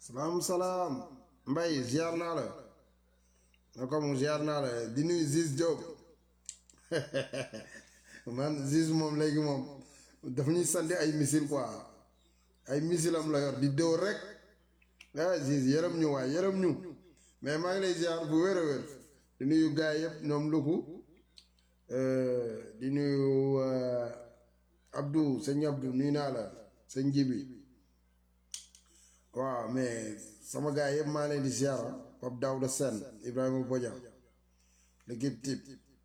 salaam salaam mbay ziar naa la na ko mu ziar naa la di nuyu Ziz Diop man Ziz moom léegi moom dafa ñuy sandi ay missile quoi ay missile am la yor di dóor rek ah Ziz yërëm ñu waay yërëm ñu mais maa ngi lay ziar bu wér a wér di nuyu gars yëpp ñoom luku di nuyu Abdou sëñ Abdou nuyu naa la sëñ Jibi waaw mais sama gars yëpp maa leen di ziar Pape Daouda Sène Ibrahima Bodian l'équipe type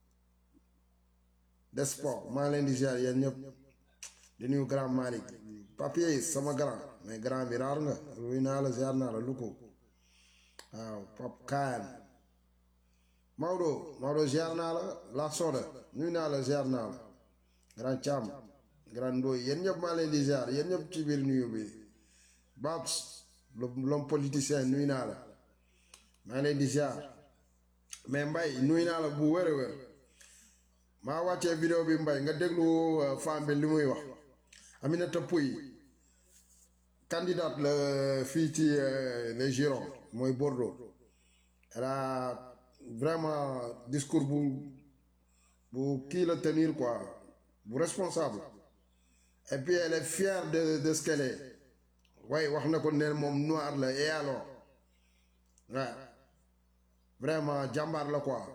des sports maa leen di ziar yéen ñëpp di nuyu grand Malick papier sama grand mais grand bi raar nga nuyu naa la ziar naa la lu ko waaw Pape Kaan Maodo Maodo ziar naa la la soda nuyu naa la ziar naa la grand Thiam grand Ndoye yéen ñëpp maa leen di ziar yéen ñëpp ci biir nuyu bi Babs l'homme politicien nuyu naa la maa leen di ziar mais mbay nuyu naa la bu wér a wér maa wàccee vidéo bi mbay nga déglu femme bi li muy wax Aminata Pouy candidate la fii ci les Girons mooy Bordeaux elle a vraiment discours bu bu kii la tenir quoi bu responsable et puis elle est fière de de ce qu'elle est waaye wax na ko ne moom noir la et alors waaw vraiment jàmbaar la quoi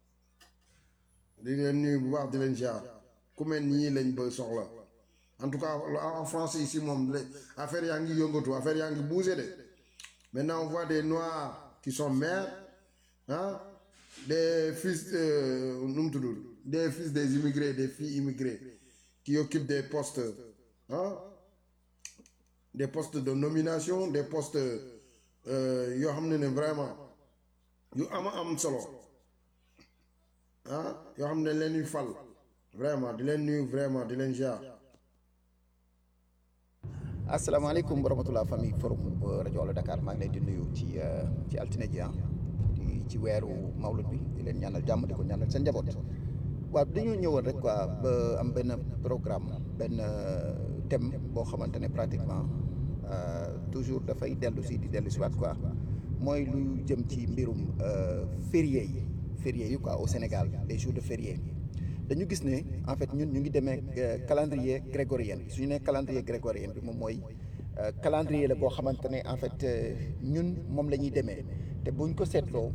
di leen nuyu bu baax di leen ziar ku mel nii lañ ba soxla en tout cas en France ici moom affaire yaa ngi yëngatu affaire yaa ngi bougé de maintenant on voit des noirs qui sont maires ah des fils nu mu tudd des fils des immigrés des filles immigrées qui occupent des postes ah des postes de nomination des postes yoo xam ne ne vraiment yu ama am solo ah yoo xam ne leen ñuy fal vraiment di leen nuyu vraiment di leen ziar. asalaamaaleykum wa rahmatulah famille forum rajo Wala Dakar maa ngi leen di nuyu ci ci altine ji ah di ci weeru mawlud bi di leen ñaanal jàmm di ko ñaanal seen njaboot waaw dañoo ñëwoon rek quoi ba am benn programme benn thème boo xamante ne pratiquement toujours dafay dellu si di dellu si waat quoi mooy lu jëm ci mbirum férié yi férié yi quoi au Sénégal les jours de férié dañu gis ne en fait ñun ñu ngi demee calendrier grégorien bi su ñu nee calendrier grégorien bi moom mooy calendrier la boo xamante ne en fait ñun moom la ñuy demee te buñ ko seetloo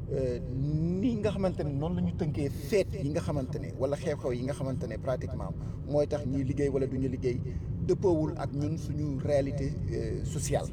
ni nga xamante ne noonu la ñu tënkee feet yi nga xamante ne wala xew-xew yi nga xamante ne pratiquement mooy tax ñuy liggéey wala du ñu liggéey dëppoowul ak ñun suñu réalité sociale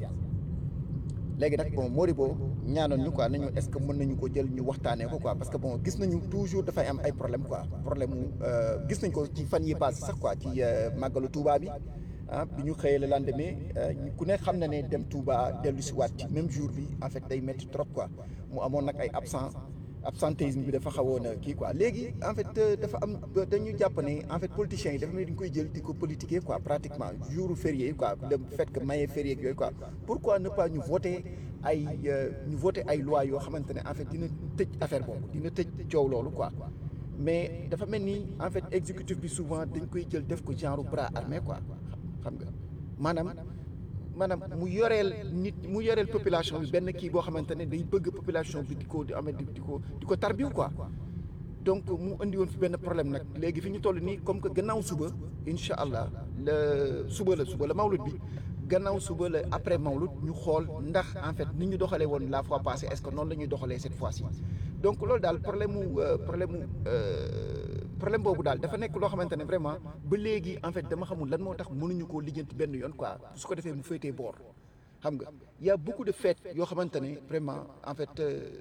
léegi nag bon Modibo ñaanoon ñu quoi nañu est-ce que mën nañu ko jël ñu waxtaanee ko quoi parce que bon gis nañu toujours dafay am ay problème quoi problème mu gis nañ ko ci fan yi passé sax quoi ci màggalu Touba bi ah bi ñu xëyee le lendemain ku ne xam na ne dem Touba dellu si waat ci même jour bi en fait day métti trop quoi mu amoon nag ay absent absentéisme bi dafa xawoon a kii quoi léegi en fait dafa am dañu jàpp ne en fait politiciens yi dafa mel ni dañ koy jël di ko politiquer quoi pratiquement jour férié yi quoi le fait que maye férié yooyu quoi pourquoi ne pas ñu voter ay ñu voter ay loi yoo xamante ne en fait dina tëj affaire boobu dina tëj coow loolu quoi mais dafa mel ni en fait exécutif bi souvent dañ koy jël def ko genre bras armé quoi xam nga maanaam maanaam mu yoreel nit mu yoreel population bi benn kii boo xamante ne day bëgg population bi di ko di amee di ko di ko tarbiw quoi donc mu indi woon fi benn problème nag léegi fi ñu toll nii comme que gannaaw suba incha allah la suba la suba la mawlud bi gannaaw suba la après mawlud ñu xool ndax en fait ni ñu doxalee woon la fois passée est-ce que noonu la ñuy doxalee cette fois-ci donc loolu daal problème mu problème mu problème boobu daal dafa nekk loo xamante ne vraiment ba léegi en fait dama xamul lan moo tax mënuñu koo lijjanti benn yoon quoi su ko defee mu féetee boor xam nga y a beaucoup de fêtes yoo xamante ne vraiment en fait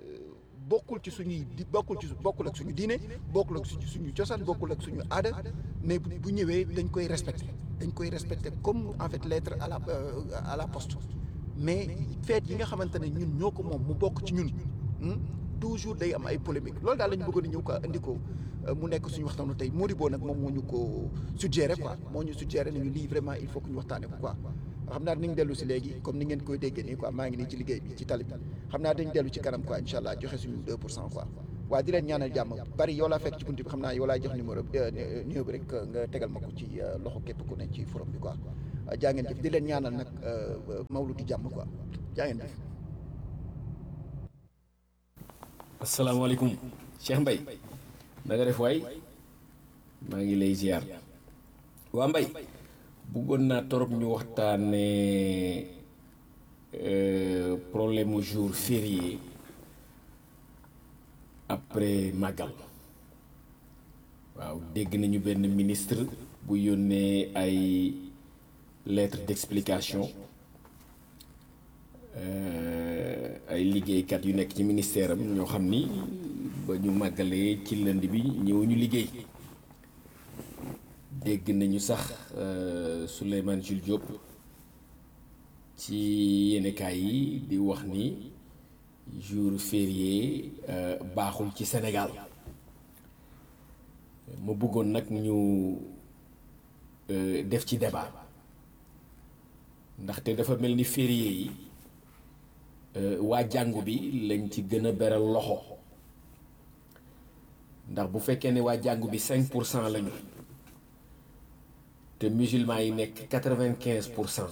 bokkul ci suñuy di bokkul ci bokkul ak suñu diine bokkul ak suñu cosaan bokkul ak suñu aada mais bu ñëwee dañ koy respecté dañ koy respecté comme en fait lettre à la à la poste mais fêtes yi nga xamante ne ñun ñoo ko moom mu bokk ci ñun toujours day am ay polémique loolu daal la ñu bëggoon a ñëw quoi indi ko mu nekk suñu waxtaanu tey Modibo nag moom moo ñu ko suggéré quoi moo ñu suggéré nañu lii vraiment il faut que ñu waxtaane ko quoi xam naa dinañ dellu si léegi comme ni ngeen koy déggee nii quoi maa ngi nii ci liggéey bi ci tali bi xam naa dañ dellu ci kanam quoi incha allah joxe suñu 2 pour cent quoi waa di leen ñaanal jàmm bari yow laa fekk ci bunt bi xam naa yow laa jox numéro numéro bi rek nga tegal ma ko ci loxo képp ku ne ci forum bi quoi jaa ngeen jëf di leen ñaanal nag mawludu jàmm quoi jaa ngeen jëf. asalaamaaleykum Cheikh Mbaye na nga def waay maa ngi lay ziar waa Mbaye bëggoon naa torop ñu waxtaane problème mu jour férié après màggal waaw dégg nañu benn ministre bu yónnee ay lettre d'explication ay liggéeykat yu nekk ci ministère am ñoo xam ni ba ñu màggalee ci lënd bi ñëw ñu liggéey dégg nañu sax Souleymane Jules Diop ci yenekaay yi di wax ni jour férié baaxul ci Sénégal ma bëggoon nag ñu def ci débat ndaxte dafa mel ni férié yi waa jàngu bi lañ ci gën a beral loxo ndax bu fekkee ne waa jàngu bi 5 pour cent lañu te musulmans yi nekk 95 pour cent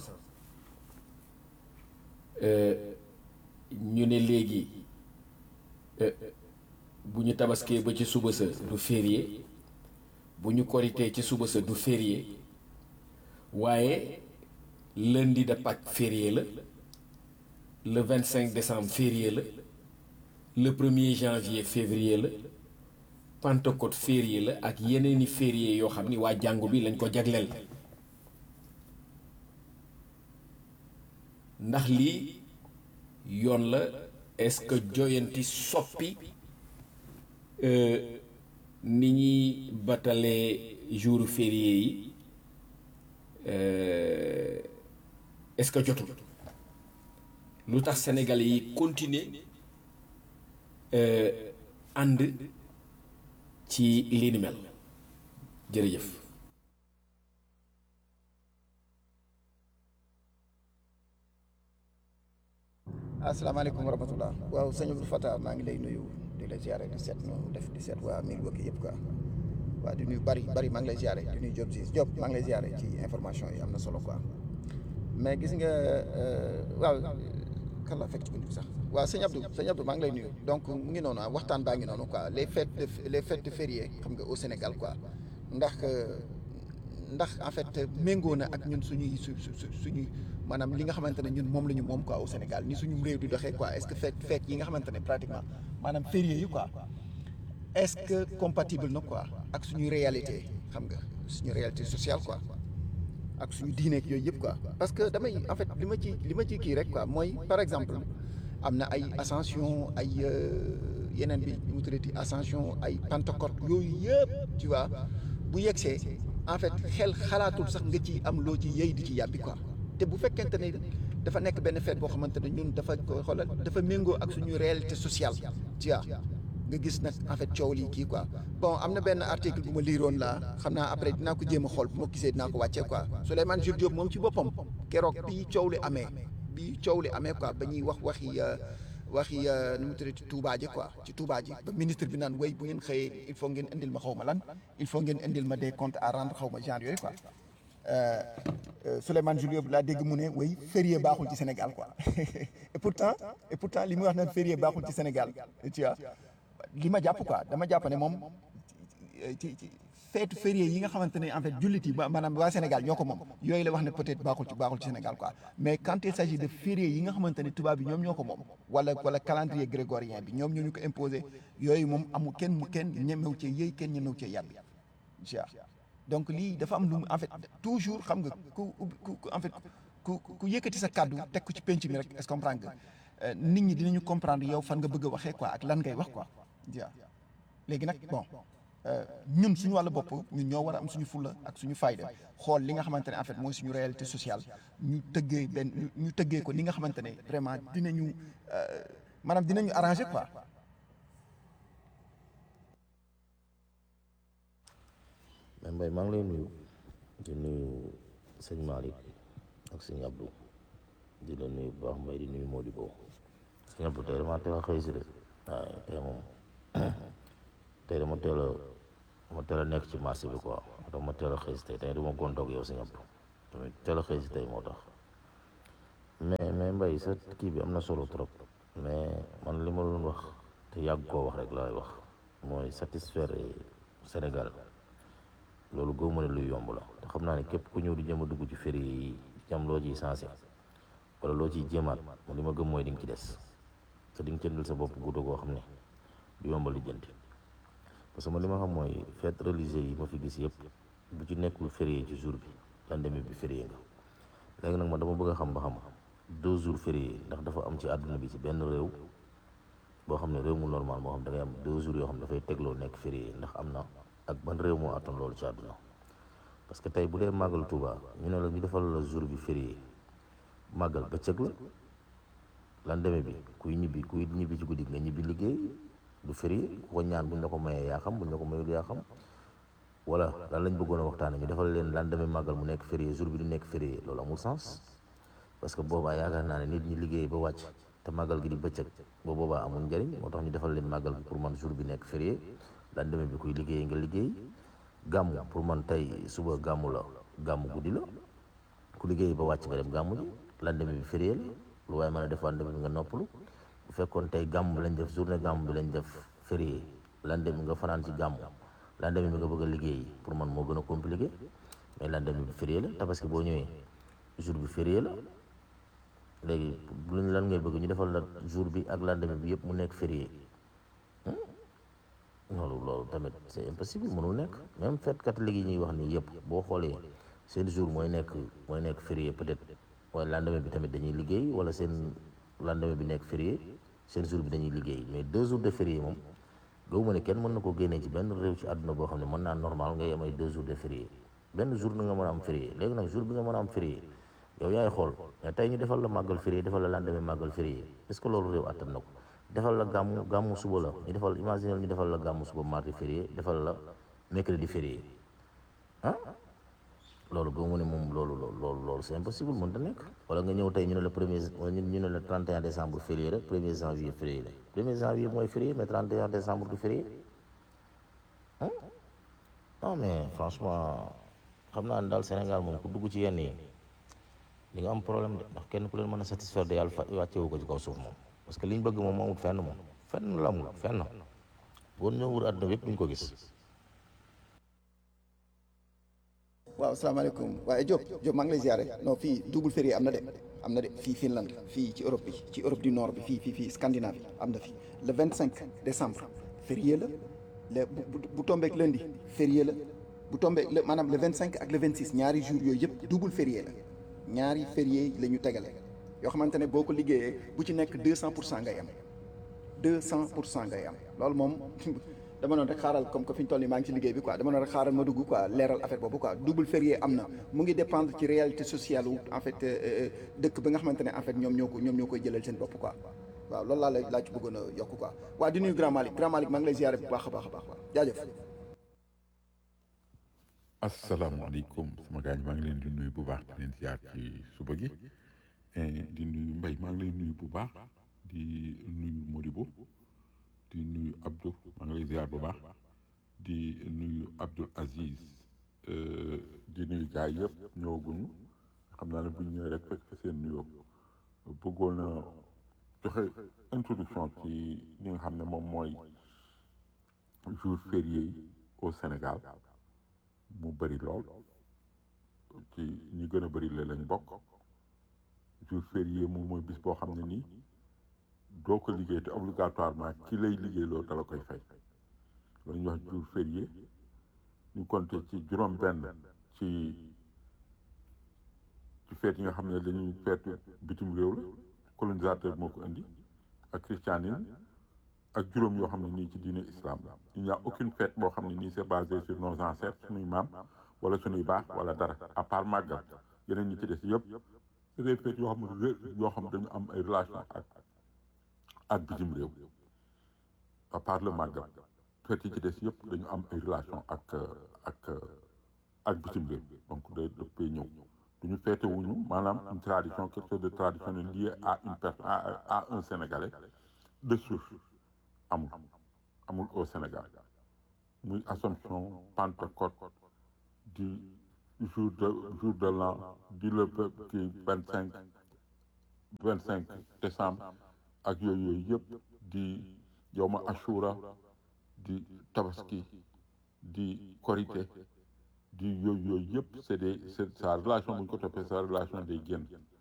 ñu ne léegi bu ñu tabaskee ba ci suba sa du férié bu ñu koritee ci suba sa du férié waaye lundi de Pâques férié la le 25 décembre férié la le 1er janvier février la Pentecôte férié la ak yeneeni férié yoo xam ni waa jàngu bi lañ ko jagleel ndax lii yoon la est-ce que joyanti soppi ni ñuy batalee jour férié yi est-ce que jotul lu tax sénégalais yi continuer ànd ci lii ni mel jërëjëf asalaamaaleykum wa rahmatulah waaw sëñ Abdou Fatah maa ngi lay nuyu di la ziare di seet no def di seet waa mil wëkk yëpp quoi waaw di nuyu bari bari maa ngi lay ziare di nuyu Diop si Diop maa ngi lay ziare ci information yi am na solo quoi mais gis nga waaw kan laa fekk ci bunt bi sax waaw sëñ Abdou sëñ Abdou maa ngi lay nuyu donc mu ngi noonu ah waxtaan baa ngi noonu quoi les fêtes de les fêtes de férié xam nga au Sénégal quoi ndax ndax en fait méngoo na ak ñun suñuy su su suñuy maanaam li nga xamante ne ñun moom la ñu moom quoi au Sénégal ni suñu réew di doxee quoi est-ce que fête fête yi nga xamante ne pratiquement maanaam férié yi quoi est-ce que compatible na quoi ak suñuy réalité xam nga suñu réalité sociale quoi ak suñu diineeg yooyu yëpp quoi parce que damay en fait li ma ci li ma ci kii rek quoi mooy par exemple am na ay ascension ay yeneen bi mu tuddati ascension ay pentecôte yooyu yëpp tu vois bu yegsee en fait xel xalaatul sax nga ci am loo ci yëy di ci yàbbi quoi te bu fekkente ne dafa nekk benn fête boo xamante ne ñun dafa ko xoolal dafa méngoo ak suñu réalité sociale tu vois nga gis nag en fait coow lii kii quoi bon am na benn article bu ma liiroon la xam naa après dinaa ko jéem a xool bu ma gisee dinaa ko wàccee quoi Souleymane Jules Diop moom ci boppam keroog bi coow li amee bi coow li amee quoi ba ñuy wax waxi waxi nu mu tuddati Touba ji quoi ci Touba ji ba ministre bi naan way bu ngeen xëyee il faut ngeen indil ma xaw ma lan il faut ngeen indil ma des comptes à rendre xaw ma genre yooyu quoi Souleymane Jules Diop laa dégg mu ne way férié baaxul ci Sénégal quoi et pourtant et pourtant li muy wax naan férié baaxul ci Sénégal tu vois li ma jàpp quoi dama jàpp ne moom ci ci feetu férié yi nga xamante ne en fait jullit yi ba maanaam waa Sénégal ñoo ko moom yooyu la wax ne peut-être baaxul ci baaxul ci Sénégal quoi mais quand il s'agit de férié yi nga xamante ne tubaab bi ñoom ñoo ko moom wala wala calendrier grégorien bi ñoom ñoo ñu ko imposé yooyu moom amul kenn mu kenn ñemew cee yëy kenn ñemew cee yàbbi donc lii dafa am lu mu en fait toujours xam nga ku ku en fait ku ku yëkkati sa kàddu teg ko ci penc mi rek est-ce que comprendre nga nit ñi dinañu comprendre yow fan nga bëgg a waxee quoi ak lan ngay wax quoi waaw léegi nag bon ñun suñu wàllu bopp ñun ñoo war a am suñu fulla ak suñu fayda xool li nga xamante ne en fait mooy suñu réalité sociale ñu tëggee benn ñu tëggee ko ni nga xamante ne vraiment dinañu maanaam dinañu arranger quoi. mais Mbaye maa ngi lay nuyu di nuyu sëñ Malick ak sëñ Abdou di la nuyu bu baax Mbaye di nuyu Modibo sëñ Abdou tey dama teel a xëy si de waaye tey moom tey dama teel a dama teel a nekk ci marché bi quoi dama teel a xëy si tey tey dama gontoog yow sëñ Abdou tamit teel a xëy si tey moo tax mais mais mbay sa kii bi am na solo trop mais man li ma doon wax te yàgg koo wax rek laay wax mooy satisfaire Sénégal loolu gëw ma ne luy yomb la te xam naa ne képp ku ñëw di jëm a dugg ci férié yi jam loo ciy sensé wala loo ciy jéemaat man li ma gëm mooy di nga ci des te di nga cëndal sa bopp guuta goo xam ne du yombal lijjanti parce que man li ma xam mooy fête religieuse yi ma fi gis yëpp bu ci nekkul férié ci jour bi lendemain bi férié nga léegi nag man dama bëgg a xam ba xam deux jours férié ndax dafa am ci àdduna bi ci benn réew boo xam ne réew mu normal moo xam da ngay am deux jours yoo xam ne dafay tegloo nekk férié ndax am na ak ban réew moo attan loolu ci àdduna parce que tey bu dee màggal Touba ñu ne la ñu defal la jour bi férié màggal bëccëg la lendemain bi kuy ñibbi kuy ñibbi ci guddi nga ñibbi liggéey du férié ku ko ñaan buñ la ko mayee yaa xam buñ la ko mayul yaa xam wala lan lañ bëggoon a waxtaane ñu defal leen lendemain màggal mu nekk férié jour bi du nekk férié loolu amul sens parce que boobaa yaakaar naa ne nit ñi liggéey ba wàcc te màggal gi di bëccëg ba boobaa amul njëriñ moo tax ñu defal leen màggal bi pour man jour bi nekk férié lendemain bi kuy liggéey nga liggéey gàmmu pour man tey suba gàmmu la gàmmu guddi la ku liggéey ba wàcc nga dem gàmmu ji lendemain bi férié la lu waaye mën a def lendemain bi nga noppalu bu fekkoon tey gàmm bi lañ def journée gàmm bi lañ def férié lendemain bi nga fanaan ci gàmm lendemain bi nga bëgg a liggéey pour man moo gën a compliqué mais lendemain bi férié la tabaski boo ñëwee jour bi férié la léegi luñ lan ngay bëgg ñu defal la jour bi ak lendemain bi yëpp mu nekk férié loolu loolu tamit c'est impossible mënul nekk même fête catholique yi ñuy wax nii yëpp boo xoolee seen jour mooy nekk mooy nekk férié peut-être waaye lendemain bi tamit dañuy liggéey wala seen lendemain bi nekk férié seen jour bi dañuy liggéey mais deux jours de férié moom gëwuma ne kenn mën na ko génnee ci benn réew ci àdduna boo xam ne mën naa normal ngay am ay deux jours de férié benn jour na nga mën a am férié léegi nag jour bi nga mën a am férié yow yaay xool mais tey ñu defal la màggal férié defal la lendemain màggal férié est-ce que loolu réew attan na ko defal la gàmmu gàmmu suba la ñu defal imaginer ñu defal la gàmmu suba mardi férié defal la mercredi férié ah loolu gëmu ne moom loolu loolu loolu c'est impossible mën ta nekk wala nga ñëw tey ñu ne la premier ñu ne la 31 décembre férié la premier janvier férié la premier janvier mooy férié mais 31 décembre du férié ah non mais franchement xam naa ne daal Sénégal moom ku dugg ci yenn yi di nga am problème de ndax kenn ku leen mën a satisfaire de yàlla fa wàccewu ko ci kaw suuf moom parce que liñ bëgg moom amul fenn moom fenn la amul fenn boo ñëw wër àdduna bi yëpp duñ ko gis waaw salaamaaleykum waaye Diop Diop maa ngi lay ziare non fii double férié am na de am na de fii Finlande fii ci Europe bi ci Europe du Nord bi fii fii fii Scandinavie am na fi le 25 décembre férié la le bu bu bu tombeek lundi férié la bu tombeek le maanaam le 25 ak le 26 ñaari jours yooyu yëpp double férié la ñaari férié la ñu tegale yoo xamante ne boo ko liggéeyee bu ci nekk 200 pour cent ngay am 200 pour cent ngay am loolu moom. dama noonu rek xaaral comme que fi ñu toll nii maa ngi ci liggéey bi quoi dama noonu rek xaaral ma dugg quoi leeral affaire boobu quoi double férié am na mu ngi dépendre ci réalité sociale wu en fait dëkk bi nga xamante ne en fait ñoom ñoo ko ñoom ñoo koy jëlal seen bopp quoi waaw loolu laa la laa ci bëggoon a yokk quoi waa di nuyu Grand Malick Grand Malick maa ngi lay ziare bu baax a baax a baax waaw jaajëf. asalaamaaleykum sama gaañ maa ngi leen di nuyu bu baax di leen ziar ci suba gi di nuyu Mbaye maa ngi lay nuyu bu baax di nuyu Modibo di nuyu Abdou maa ngi lay ziar bu baax di nuyu Abdou Aziz di nuyu gars yëpp ñëwaguñu xam naa ne bu ñu ñëwee rek fekk fa seen nuyoo bëggoon a joxe introduction ci li nga xam ne moom mooy jour férié yi au Sénégal mu bëri lool ci ñi gën a bëri la lañ bokk jour férié moom mooy bis boo xam ne nii doo ko liggéey te obligatoirement ki lay liggéey loolu dala koy fay loolu ñuy wax jour férié ñu compté ci juróom benn ci ci feet yi nga xam ne dañuy feetu bitim réew la colonisateur moo ko indi ak christianisme ak juróom yoo xam ne nii ci diine islam la il n'y a aucune fête boo xam ne nii c'est basé sur nos ancêtres suñuy maam wala suñuy baax wala dara à part màggal yeneen ñi ci des yëpp c'est des fêtes yoo xam ne yoo xam dañu am ay relation ak ak bitim réew à part le màggal fête yi ci des yëpp dañu am ay relation ak ak ak bitim réew donc day dëppee ñëw duñu feete wuñu maanaam une tradition quelque chose de traditionnel lié à une personne à, à un sénégalais de souche amul amul au Sénégal muy Assomption Pentecôte di jour de jour de l'an di le kii vingt cinq vingt cinq décembre ak yooyu yooyu yëpp di yowma ashura di tabaski di korité di yooyu yooyu yëpp c'est des c'est sa relation bu ñu ko toppee sa relation day génn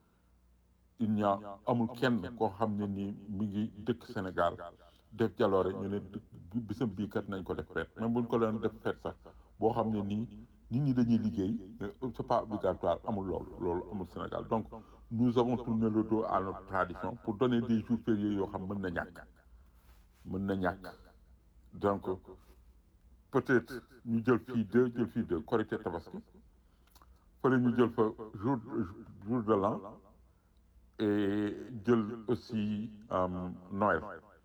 il n'y a amul kenn koo xam ne nii mi ngi dëkk Sénégal def jaloore ñu ne bisam bii kat nañ ko def feet même bu ñu ko doon def feet sax boo xam ne nii nit ñi dañuy liggéey c'est pas obligatoire amul loolu loolu amul Sénégal donc nous avons tourné le dos à notre tradition pour donner des jours fériés yoo xam mën na ñàkk mën na ñàkk donc peut-être ñu jël fii deux jël fii deux Korité Tabaski fële ñu jël fa jour jour de l'an et jël aussi Noël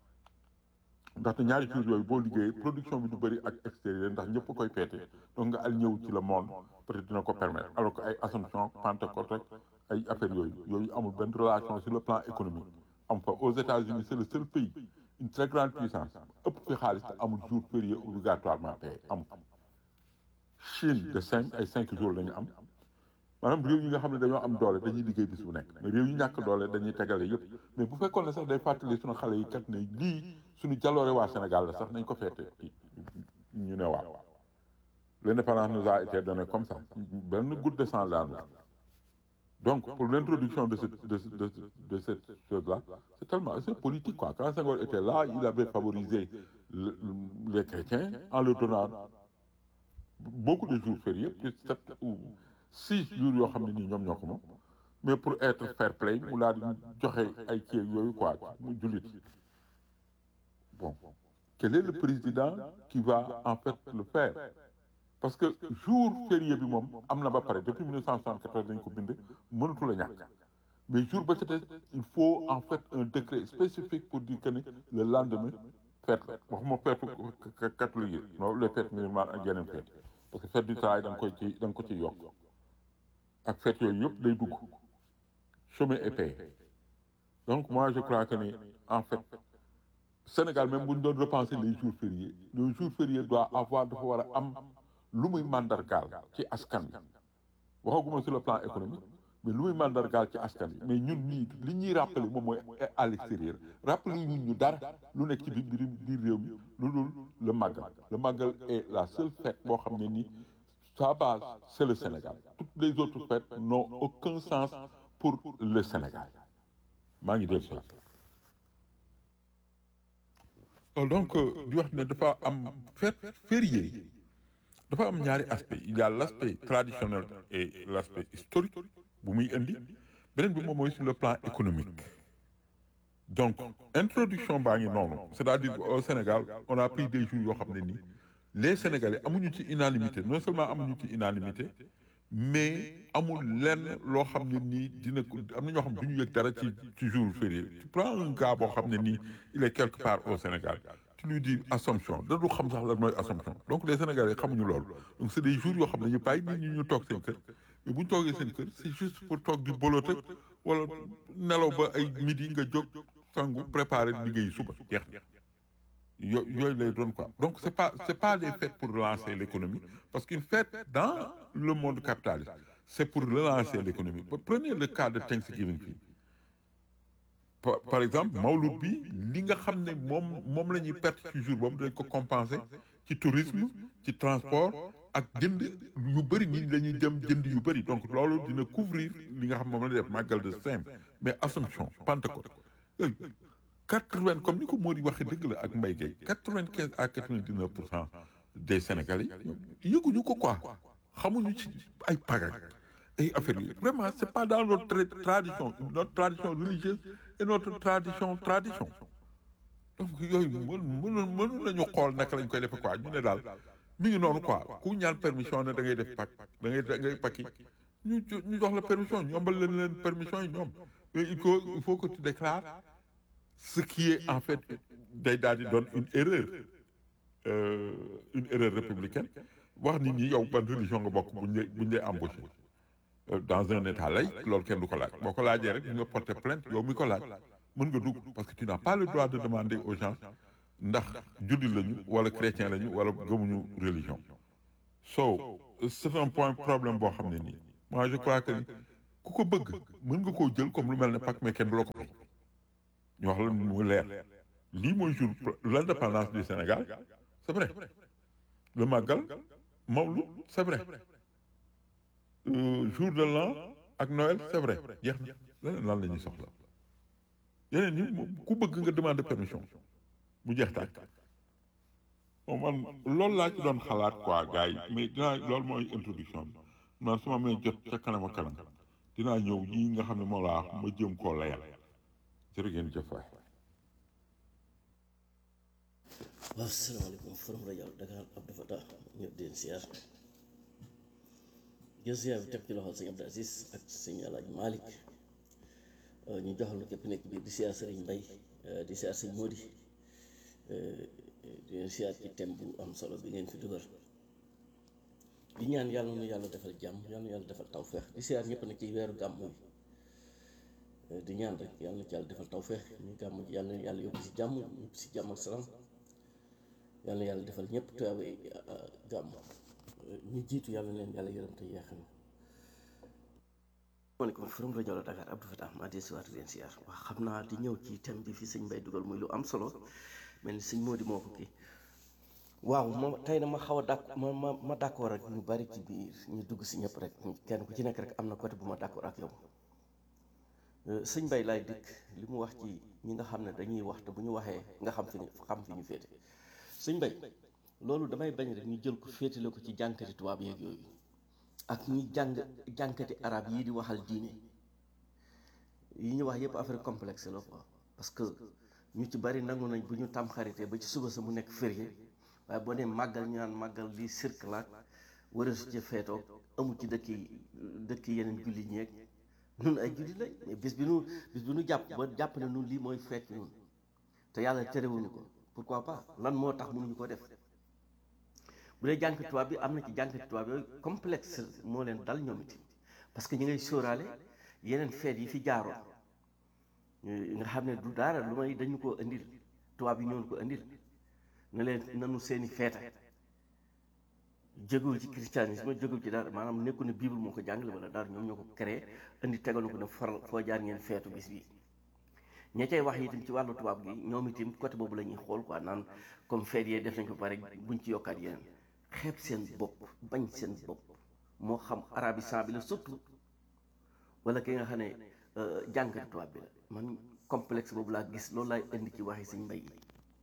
ndaxte ñaari jours yooyu boo liggéeyee production bi du bëri ak extérieur ndax ñëpp koy feete donc nga al ñëw ci le monde peut-être dina ko permettre alors que ay Assomption Pentecôte rek ay affaires yooyu yooyu amul benn relation sur le plan économique am fa aux États-Unis c'est le seul pays une très grande puissance ëpp fi xaalis te amul jour férié obligatoirement payé amul Chine de cinq ay cinq jours la ñu am maanaam réew yi nga xam ne dañoo am doole dañuy liggéey bis bu nekk mais réew yi ñàkk doole dañuy tegale yëpp mais bu fekkoon ne sax day fàttali suñu xale yi kat ne lii suñu jaloore waa Sénégal la sax nañ ko feete ñu ne waaw l'indépendance nous a été donnée comme ça benn goutte de sang daanu donc pour l'introduction de cette de de de cette chose là c'est tellement c'est politique quoi quand Senghor était là il avait favorisé le, les chrétiens en leur donnant beaucoup de jours fériés plus sept ou six jours yoo xam ne nii ñoom ñoo ko moom mais pour être fair play mu laa di joxe ay kii yooyu quoi mu jullit bon quel est le président qui va en fait le faire parce que jour férié bi moom am na ba pare depuis 1974 dañ ko bind mënatu la ñàkk mais jour ba ca des il faut en fait un décret spécifique pour dire que ne le lendemain fête la waxuma fête catholique yi non les fêtes musulmanes ak yeneen fête parce que fête du travail da nga koy ci da nga ko ci yokk ak fête yooyu yëpp day dugg chômé et payé donc moi je crois que ni en fait Sénégal même bu ñu doon repenser les jours fériés le jour férié doit avoir dafa war a am lu muy mandargaal ci askan bi waxaguma sur le plan économique mais lu muy mandargaal ci askan bi mais ñun ñii li ñuy rappeler moom mooy à l'extérieur rappeler ñun ñu dara lu nekk ci biir biir réew mi lu dul le màggal le màggal est la seule fête boo xam ne nii sa base c'est le Sénégal toutes les autres fêtes n'ont aucun sens pour le Sénégal maa ngi dégg ça donc di wax ne dafa am fête férié dafa am ñaari aspect il y a l'aspect traditionnel et l'aspect historique bu muy indi beneen bi moom mooy sur le plan économique donc introduction baa ngi noonu c'est-à-dire au Sénégal on a pris des jours yoo xam ne nii les Sénégalais amuñu ci unanimité non seulement amuñu ci unanimité mais amul lenn loo xam ne nii dina ko am na ñoo xam ne du ñu yëg dara ci ci jour férié tu prends un gars boo xam ne nii il est quelque part au Sénégal tu lui dis Assomption da du xam sax lan mooy Assomption donc les Sénégalais xamuñu loolu donc c'est des jours yoo xam ne ñu bàyyi nit ñi ñu toog seen kër mais bu ñu toogee seen kër c'est juste pour toog di bolote wala nelaw ba ay midi nga jóg sangu préparer liggéey suba jeex yo yooyu lay doon quoi donc c'est pas c'est pas des fêtes pour relancer l'économie parce qu'une fête dans le monde capitaliste c'est pour relancer l'économie prenez le cas de Thanksgiving fii par par exemple Mawlud bi li nga xam ne moom moom la ñuy perte ci jour boobu dañ ko compenser ci tourisme ci transport ak jënd yu bëri nit ñi dañuy dem jënd yu bëri donc loolu dina couvrir li nga xam moom la def màggal de Saint mais Assomption Pentecôte yooyu quatre-vingt comme ni ko moo di waxee dëgg la ak Mbaye Gueye quatre-vingt-quinze à quatre-vingt-dix-neuf pour cent des Sénégalais yëguñu ko quoi xamuñu ci ay pagak ay affaires yi vraiment c'est pas dans notre tradition notre tradition religieuse et notre tradition tradition donc yooyu mën mënu mënu nañu xool naka lañ koy defe quoi ñu ne daal mi ngi noonu quoi ku ñaan permission ne da ngay def pak da ngay da ngay pakki ñu ñu jox la permission ñombal leen leen permission yi ñoom mais il faut il faut que tu déclares ce qui est en fait day daal di doon une erreur euh, une erreur républicaine wax nit ñi yow ban religion nga bokk buñ lay buñ lay embauché dans un état laïque loolu kenn du ko laaj boo ko laajee rek nga porter plainte yow mi ko laaj mën nga dugg parce que tu n'as pas le droit de demander aux gens ndax jullit lañu wala chrétien lañu wala gëmuñu religion so c'est un point problème boo xam ne nii moi je crois que ni ku ko bëgg mën nga koo jël comme lu mel ne Pâques mais kenn du la ko may ñu wax la mu leer lii mooy jour l'indépendance du Sénégal c'est vrai le Magal Mawlud c'est vrai Euh, jour de l'an ak Noël c'est vrai jeex na leneen lan la ñuy soxla yeneen yi moom ku bëgg nga demander permission mu jeex tàkk bon man loolu laa ci doon xalaat quoi gars yi mais dinaa loolu mooy introduction bi man su ma may jot ca kanam ak kanam dinaa ñëw yii nga xam ne moo laa wax ma jëm koo layal jërë ngeen jëf waay waaw salaamaaleykum forum rajo Dakar Abdou Fatah ñëpp di leen siyaar jël siyaar bi teg ci loxol sëñ Abdou Aziz ak sëñ Alaaji Malick ñu joxal na képp nekk biir di siyaar sëriñ Mbay di siyaar sëñ Modi di leen siyaar ci thème bu am solo bi ngeen fi dugal di ñaan yàlla nu yàlla defal jàmm yàlla nu yàlla defal tawfeex di siyaar ñëpp nag ci weeru gàmm yi di ñaan rek yàlla na ci yàlla defal tawfeex ñu gàmm ji yàlla na yàlla yóbbu si jàmm ñëpp si jàmm ak salaam yàlla na yàlla defal ñëpp tuyaaba gàmm ñu jiitu yàlla na leen yàlla yërëm te yeexam maaleykum forum rajo la Dakar Abdou Fatah maa dee si waat leen siyaar waa xam naa di ñëw ci thème bi fi sëñ Mbay dugal muy lu am solo mel ni sëñ Mody moo ko kii waaw ma tey na ma xaw a dàkk ma ma ma d'accord ak ñu bari ci biir ñu dugg si ñëpp rek kenn ku ci nekk rek am na côté bu ma d'accord ak yow sëñ Mbay laay dikk li mu wax ci ñi nga xam ne dañuy wax te bu ñu waxee nga xam fi ñu xam fi ñu féete sëñ Mbay loolu damay bañ rek ñu jël ko féetale ko ci jànkati tubaab yeeg yooyu ak ñi jàng jànkati arab yii di waxal diine yi ñu wax yépp affaire complexe la quoi parce que ñu ci bari nangu nañ bu ñu tam xaritee ba ci suba sa mu nekk férié waaye boo nee màggal ñu naan màggal lii cirque ak wara su ci feetoo amul ci dëkk yi dëkk yeneen julli ñeeg nun ay julli lañ mais bis bi nu bis bi nu jàpp ba jàpp ne nun lii mooy feet nun te yàlla terewuñu ko pourquoi pas lan moo tax mënuñu ko def bu dee jànk tubaab bi am na ci jànk tubaab yooyu complexe moo leen dal ñoom it parce que ñi ngay sóoraale yeneen feet yi fi jaaroon nga xam ne du dara lu may dañu ko indil tubaab yi ñoon ko indil ne leen nanu seeni feeta jógul ci christianisme jógul ci dara maanaam nekku ne bible moo ko jàngale wala dara ñoom ñoo ko créé indi tegal ko ne faral foo jaar ngeen feetu bis bi ña cay wax itam ci wàllu tubaab gi ñoom itam côté boobu la ñuy xool quoi naan comme feet yee def nañ ko pare buñ ci yokkaat yeneen xeeb seen bopp bañ seen bopp moo xam arabisant bi la surtout wala ki nga xam ne jàngat tubaab bi la man complexe boobu laa gis loolu laay indi ci waxi Sëñ Mbay yi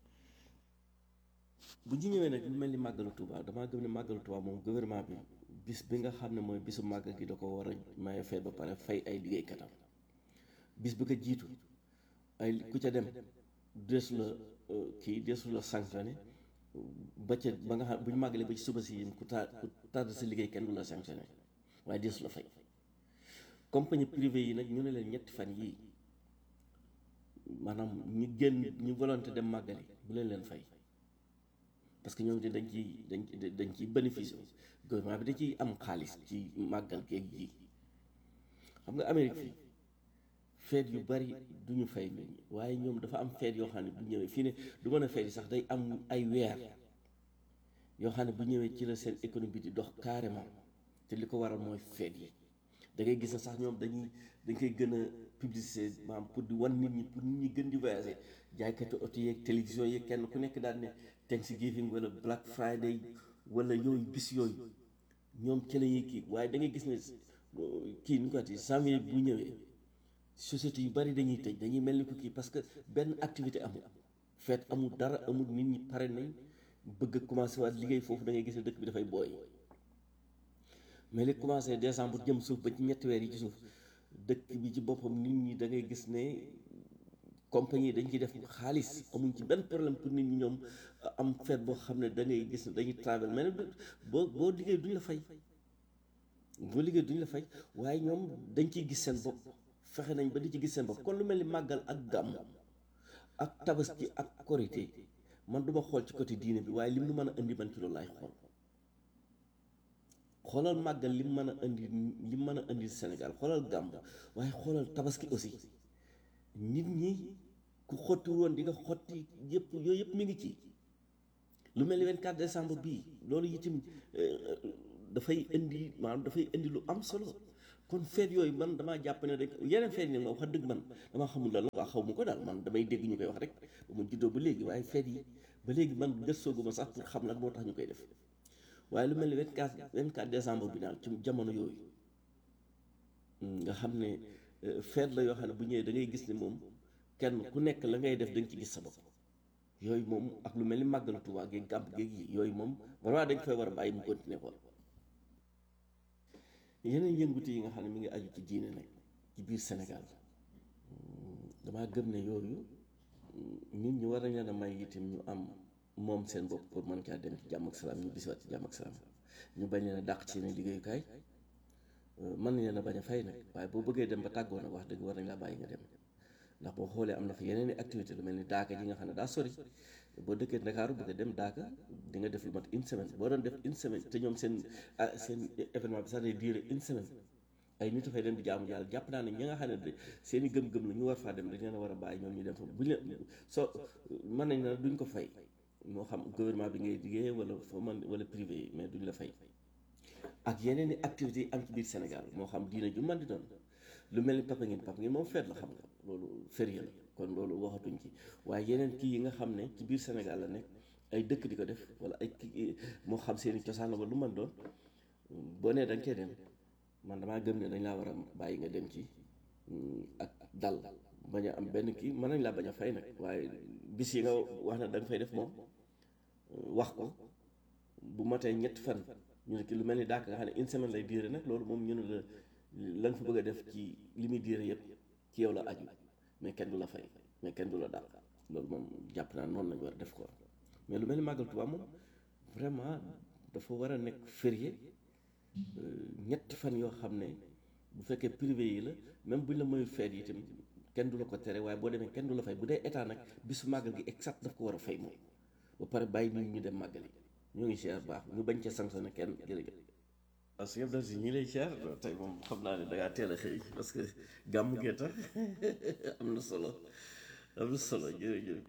bu ñu ñëwee nag lu mel ni màggalu Tuuba damaa gëm ne màggalu Tuuba moom gouvernement bi bis bi nga xam ne mooy bisu màggal gi da ko war a maye feet ba pare fay ay liggéeykatam bis bi ko jiitu ay ku ca dem deesu la kii deesu la sanctionné ba ca ba nga xam bu ñu màggalee ba ci suba si ku taa ku tardé sa liggéey kenn du la sanctionné waaye deesu la fay compagnie privée yi nag ñu ne leen ñetti fan yii maanaam ñu génn ñu volonté dem màggali bu leen leen fay parce que ñoom dañ ciy dañ dañ ciy bénéfice gouvernement bi da ciy am xaalis ci màggal geeg ji xam nga Amérique fii feet yu bari du ñu fay nit ñi waaye ñoom dafa am feet yoo xam ne bu ñëwee fii ne du mën a feet yi sax day am ay weer yoo xam ne bu ñëwee ci la seen économie di dox carrément te li ko waral mooy feet yi da ngay gis ne sax ñoom dañuy dañ koy gën a publicité maanaam pour di wan nit ñi pour nit ñi gën di voyager jaaykatu oto yeeg télévision yeeg kenn ku nekk daal ne Thanksgiving wala Black Friday wala yooyu bis yooyu ñoom ci la ñuy kii waaye da ngay gis ne kii nu ko ati janvier bu ñëwee société yu bari dañuy tëj dañuy mel ni ko kii parce que benn activité amul feet amul dara amul nit ñi pare nañ bëgg a commencé waat liggéey foofu da ngay gis ne dëkk bi dafay booy mais li commencé décembre jëm suuf ba ci ñetti weer yi ci suuf dëkk bi ci boppam nit ñi da ngay gis ne compagnie dañ ciy def xaalis amuñ ci benn problème pour nit ñi ñoom am feet boo xam ne da ngay gis ne dañuy travel mais boo boo liggéey duñ la fay boo liggéey duñ la fay waaye ñoom dañ ciy gis seen bopp fexe nañ ba di ci gis seen bopp kon lu mel ni màggal ak gàmm ak tabaski ak korité man duma xool ci côté diine bi waaye lim nu mën a indi man ci loolu laay xool xoolal màggal lim mën a indi lim mën a indi Sénégal xoolal gàmm waaye xoolal tabaski aussi nit ñi ku xotti woon di nga xotti yëpp yooyu yëpp mi ngi ci lu mel ni 24 décembre bii loolu itam dafay indi maanaam dafay indi lu am solo kon feet yooyu man damaa jàpp ne rek yeneen feet yi nag ma wax dëgg man damaa xamul lan la quoi xaw ma ko daal man damay dégg ñu koy wax rek ba mu juddoo ba léegi waaye feet yi ba léegi man gëstooguma sax pour xam lan moo tax ñu koy def waaye lu mel ni 24 24 décembre bi daal ci jamono yooyu nga xam ne feet la yoo xam ne bu ñëwee da ngay gis ne moom kenn ku nekk la ngay def da nga ci gis sa bopp yooyu moom ak lu mel ni màggalu Tuubaa gi gàmb géeg yi yooyu moom vraiment dañ fay war a bàyyi mu continuer ko yeneen yëngutu yi nga xam ne mi ngi aju ci diine nag ci biir Sénégal damaa gëm ne yooyu nit ñi war nañ leen a may itam ñu am moom seen bopp pour mën caa dem ci jàmm ak salaam ñu bisiwaat ci jàmm ak salaam ñu bañ leen a dàq ci seen liggéeyukaay mën nañ leen a bañ a fay nag waaye boo bëggee dem ba tàggoo nag wax dëgg war nañ laa bàyyi nga dem ndax boo xoolee am na fa yeneen i activité lu mel ni daaka ji nga xam ne daa sori boo dëkkee Ndakaaru bëgg a dem daaka di nga def lu mat une semaine boo doon def une semaine te ñoom seen ah seen événement bi sax day durer une semaine ay nit dafay dem di jaamu yàlla jàpp naa ne ñi nga xam ne seen i gëm-gëm la ñu war faa dem dañ leen a war a bàyyi ñoom ñu dem fa buñ leen soo mën nañ na duñ ko fay moo xam gouvernement bi ngay liggéey wala foo man wala privé yi mais duñ la fay ak yeneen i activités yi am ci biir Sénégal moo xam diina ju man di doon lu mel ni papa ngeen papa ngeen moom feet la xam nga loolu férié la kon loolu waxatuñ ci waaye yeneen kii yi nga xam ne ci biir Sénégal la nekk ay dëkk di ko def wala ay kii moo xam seen i cosaan la wala lu man doon boo nee da nga cee dem man damaa gëm ne dañ laa war a bàyyi nga dem ci ak dal bañ a am benn kii mën nañ laa bañ a fay nag waaye bis yi nga wax ne da nga fay def moom wax ko bu matee ñetti fan ñu ne ki lu mel ni daaka nga xam ne une semaine lay diire nag loolu moom ñu ne la la nga fa bëgg a def ci li muy diire yëpp ci yow la aju mais kenn du la fay mais kenn du la dàq loolu moom jàpp naa noonu lañu war a def ko mais lu mel ni màggal Tuubaa moom vraiment dafa war a nekk férié ñetti fan yoo xam ne bu fekkee privé yi la même buñ la mayul feet yi itam kenn du la ko tere waaye boo demee kenn du la fay bu dee état nag bisu màggal gi exact daf ko war a fay moom ba pare bàyyi nit ñu dem màggal yi ñoo ngi siyaar baax ñu bañ ca sanctionné kenn jërëjëf waaw su yëpp si ñi lay siyaar tey moom xam naa ne dangaa teel a xëy parce que gàmm gee tax am na solo am na solo jërëjëf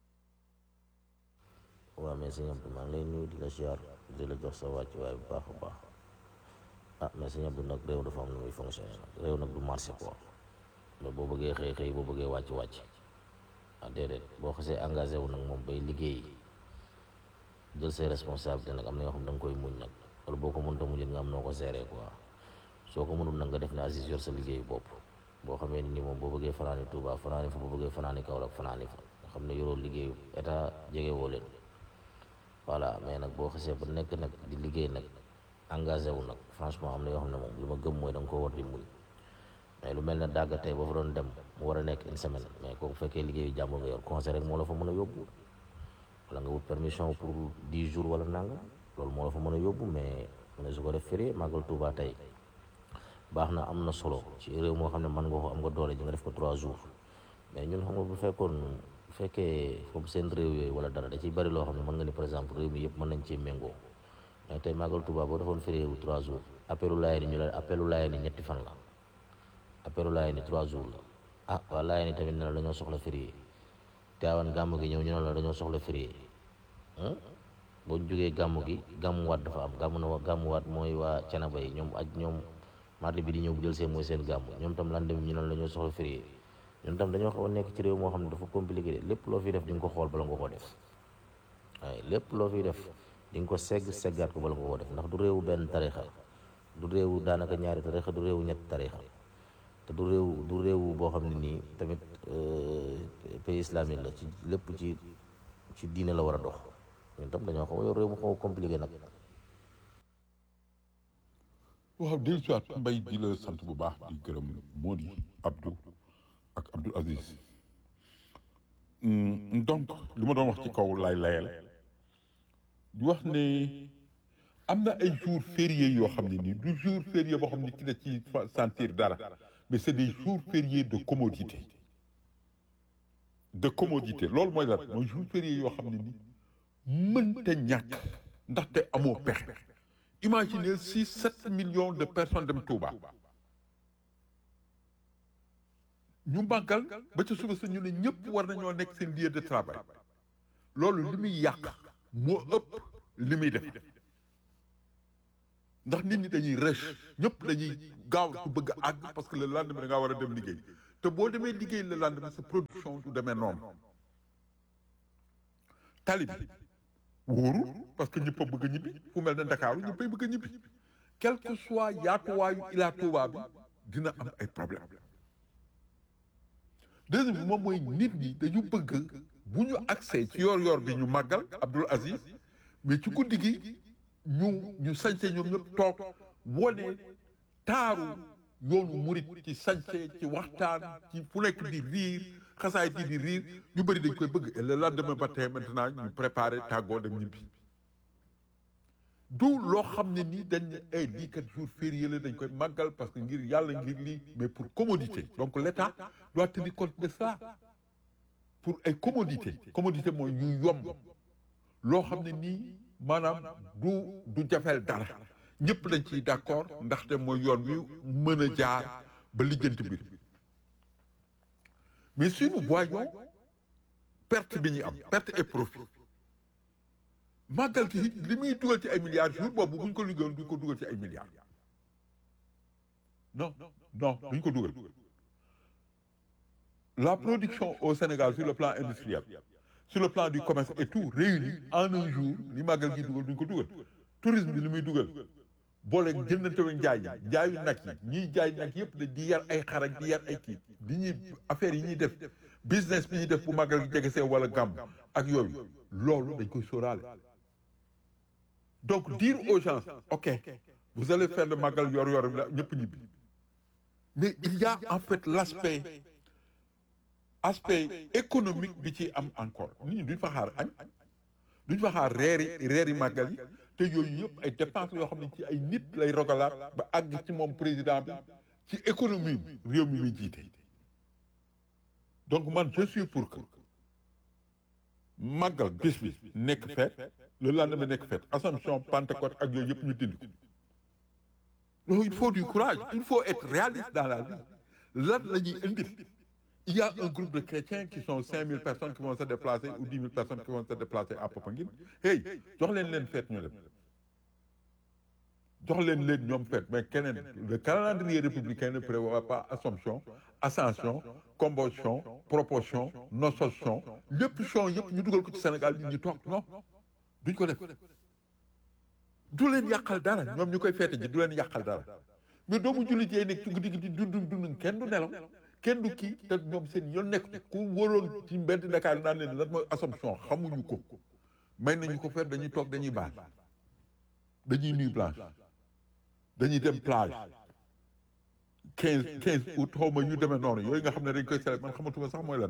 waaw mais sëñ Abdou maa ngi lay nuyu di la siyaar di la jox sa wàcc waaye bu baax a baax ah mais sëñ Abdou nag réew dafa am nu muy fonctionné nag réew nag du marché quoi loolu boo bëggee xëy xëy boo bëggee wàcc wàcc ah déedéet boo xasee engagé wu nag moom bay liggéey jël say responsabilité nag am na yoo xam da nga koy muñ nag wala boo ko mënta muñit nga am noo ko géré quoi soo ko mënul nag nga def ne Aziz yor sa liggéey bopp boo xamee ni moom boo bëggee fanaani Touba fanaani fa boo bëggee fanaani Kaolack fanaani fa nga xam ne yoroo liggéeyu état jege woo leen voilà mais nag boo xasee ba nekk nag di liggéey nag engagé wu nag franchement am na yoo xam ne moom li ma gëm mooy da nga ko war di muñ mais lu mel ne dàgg tey boo fa doon dem mu war a nekk une semaine mais kooku fekkee liggéeyu jàmbur nga yor conseil rek moo la fa mën a yóbbu wala nga wut permission pour dix jours wala nanga loolu moo la fa mën a yóbbu mais ne su ko def férié màggal Touba tey baax na am na solo ci réew moo xam ne mën nga ko am nga doole ji nga def ko trois jours mais ñun xam nga bu fekkoon bu fekkee comme seen réew yooyu wala dara da ciy bari loo xam ne mën nga ni par exemple réew mi yëpp mën nañ cee méngoo mais tey màggal Touba boo defoon férié wu trois jours appelu laayee ni ñu la appelu laayee ni ñetti fan la appelu laayee ni trois jours la ah waa laayee ni tamit ne la dañoo soxla férié Tiwaawan gàmm gi ñëw ñu ne la dañoo soxla férié boo ñu jógee gàmm gi gàmmuwaat dafa am gàmm na gàmmuwaat mooy waa Canaba yi ñoom aj ñoom mardi bi di ñëw bu jël seen mooy seen gàmm ñoom tam lan dem ñu ne la dañoo soxla férié ñun tam dañoo xaw a nekk ci réew moo xam ne dafa compliqué de lépp loo fiy def di nga ko xool bala nga ko def waaye lépp loo fiy def di nga ko segg seggaat ko bala nga ko def ndax du réewu benn tarixa du réewu daanaka ñaari tarixa du réewu ñetti tarixa te du réew du réew boo xam ne nii tamit pays islamique la ci lépp ci ci diine la war a dox ñun tam dañoo xaw a yor réew mu xaw a compliqué nag. waaw dellu si waat mbay di la sant bu baax di gërëm Mody Abdou ak Abdou Aziz donc li ma doon wax ci kaw lay layal di wax ne am na ay jours fériés yoo xam ne nii du jour férié boo xam ne ki da ci sentir dara mais c'est des jours fériés de commodité de commodité loolu mooy lan mooy jours fériés yoo xam ne ni mënta ñàkk ndaxte amoo pexe imaginez six sept millions de personnes dem Touba ñu màggal ba ca suba sa ñu ne ñëpp war nañoo nekk seen lieu de travail loolu li muy yàq moo ëpp li muy def ndax nit ñi dañuy rëch ñëpp dañuy gaaw su bëgg a àgg parce que le lendemain da ngaa war a dem liggéey te boo demee liggéey le lendemain sa production du demee noonu tali bi wóorul parce que ñëpp a bëgg a ñibbi fu mel ne Ndakaaru ñëpp a bëgg a ñibbi quel que soit yaatuwaayu Ila Touba bi dina am ay problème deuxième bi moom mooy nit ñi dañu bëgg bu ñu accès ci yor-yor bi ñu màggal Abdoul Aziz mais ci guddi gi ñu ñu sañse ñoom ñëpp toog wone taaru yoonu murit ci sañse ci waxtaan ci fu nekk di riir xasaay di di riir ñu bëri dañ koy bëgg et le lendemain matin maintenant ñu préparé tàggoo dem ñibbi du loo xam ne nii dañ ne ay lii kat jour férié la dañ koy màggal parce que ngir yàlla ngir lii mais pour commodité donc l'État doit tenir compte de ça pour ay commodité commodité mooy ñu yomb loo xam ne nii maanaam du du jafeel dara ñëpp dañ ciy d'accord ndaxte mooy yoon wi mën a jaar ba lijjanti mbir mais si nous voyons perte bi ñuy am perte et profit màggal gi li muy dugal ci ay milliards jour boobu bu ñu ko liggéeyoon duñ ko dugal ci ay milliards non non duñ ko dugal la production au Sénégal sur le plan industriel sur le plan du commerce et tout réuni en un jour li màggal gi dugal duñ ko dugal tourisme bi li muy dugal boole jëndante wu njaay yi njaayu nag yi ñiy jaay nag yëpp de di yar ay xar ak di yar ay kii di ñuy affaires yi ñuy def business bi ñuy def bu màggal gi jege see wala gàmm ak yooyu loolu dañ koy sóoraale donc dire aux gens ok vous allez faire le màggal yor yor la ñëpp ñibbi mais il y a en fait l'aspect aspect économique bi ci am encore nit ñi duñ fa xaar añ duñ fa xaar reeri reeri màggal yi te yooyu yëpp ay dépenses yoo xam ne ci ay nit lay rogalaat ba àgg ci moom président bi ci économie bi réew mi muy jiite donc man je suis pour que màggal bis bi nekk fête le lendemain nekk fête Assomption Pentecôte ak yooyu yëpp ñu dindi ko donc il faut du courage il faut être réaliste dans la vie lan la ñuy indil il y a un groupe de chrétiens qui sont 5000 personnes qui vont se déplacer ou 10 000 personnes qui vont se déplacer à Popenguine hey jox leen leen fête ñu dem jox leen leen ñoom fête mais keneen le calendrier républicain ne prévoit pas Assomption Ascension Combustion Proportion Nocension lépp chon yëpp ñu dugal ko ci Sénégal ñu ñu toog non duñ ko def du leen yàqal dara ñoom ñu koy feete ji du leen yàqal dara mais doomu jullit yi nekk ci guddi gi di dund dund kenn du nelaw kenn du kii te ñoom seen yoon nekk ku wóoroon ci mbedd Dakar naan leen lan mooy Assomption xamuñu ko may nañu ko faire dañuy toog dañuy baal dañuy nuit blanche dañuy dem plage quinze quinze août xaw ma ñu demee noonu yooyu nga xam ne dañ koy célébrer man xamatuma sax mooy lan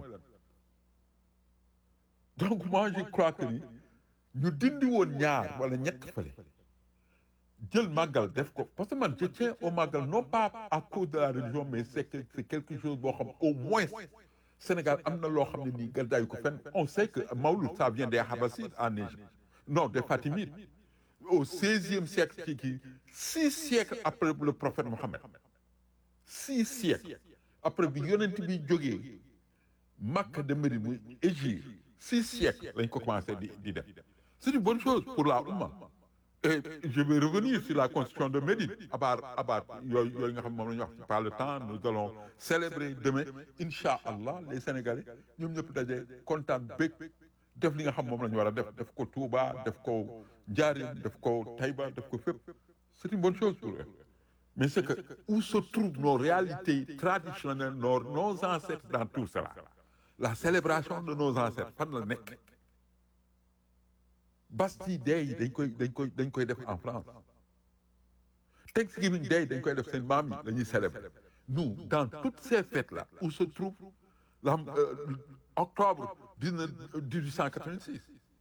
donc moi je crois que ni ñu dindi woon ñaar wala ñett fële jël màggal def ko parce que man je tiens au màggal non pas à cause de la religion mais c'est que c'est quelque chose boo xam au moins Sénégal am na loo xam ne nii gàddaayu ko fenn on sait que Mawlud ça vient des Habassides en Égypte non des Fatimides au seizième siècle ci kii six siècles après le prophète Mohammed six siècles après bi yonent bi jógee Makka de Médine muy Égypte six siècles lañ ko commencé di di def c'est une bonne chose pour la Oumma et je vais revenir sur la constitution de Médine abaar abaar yooyu yooyu nga xam moom la ñu wax ci par le temps nous allons célébrer demain incha allah les Sénégalais ñoom ñëpp daje kontaan bég def li nga xam moom la ñu war a def def ko Touba def ko Njaaréem def ko Taïba def ko fépp c'est une bonne chose pour eux mais c'est que où se trouvent nos réalités traditionnelles nos nos ancêtres dans tout cela la célébration de nos ancêtres fan la nekk Bastille Day dañ koy dañ koy dañ koy def en France Thanksgiving Day dañ koy def seen maam yi la ñuy célébrer nous dans toutes ces fêtes là où se trouve la euh, octobre 19 1886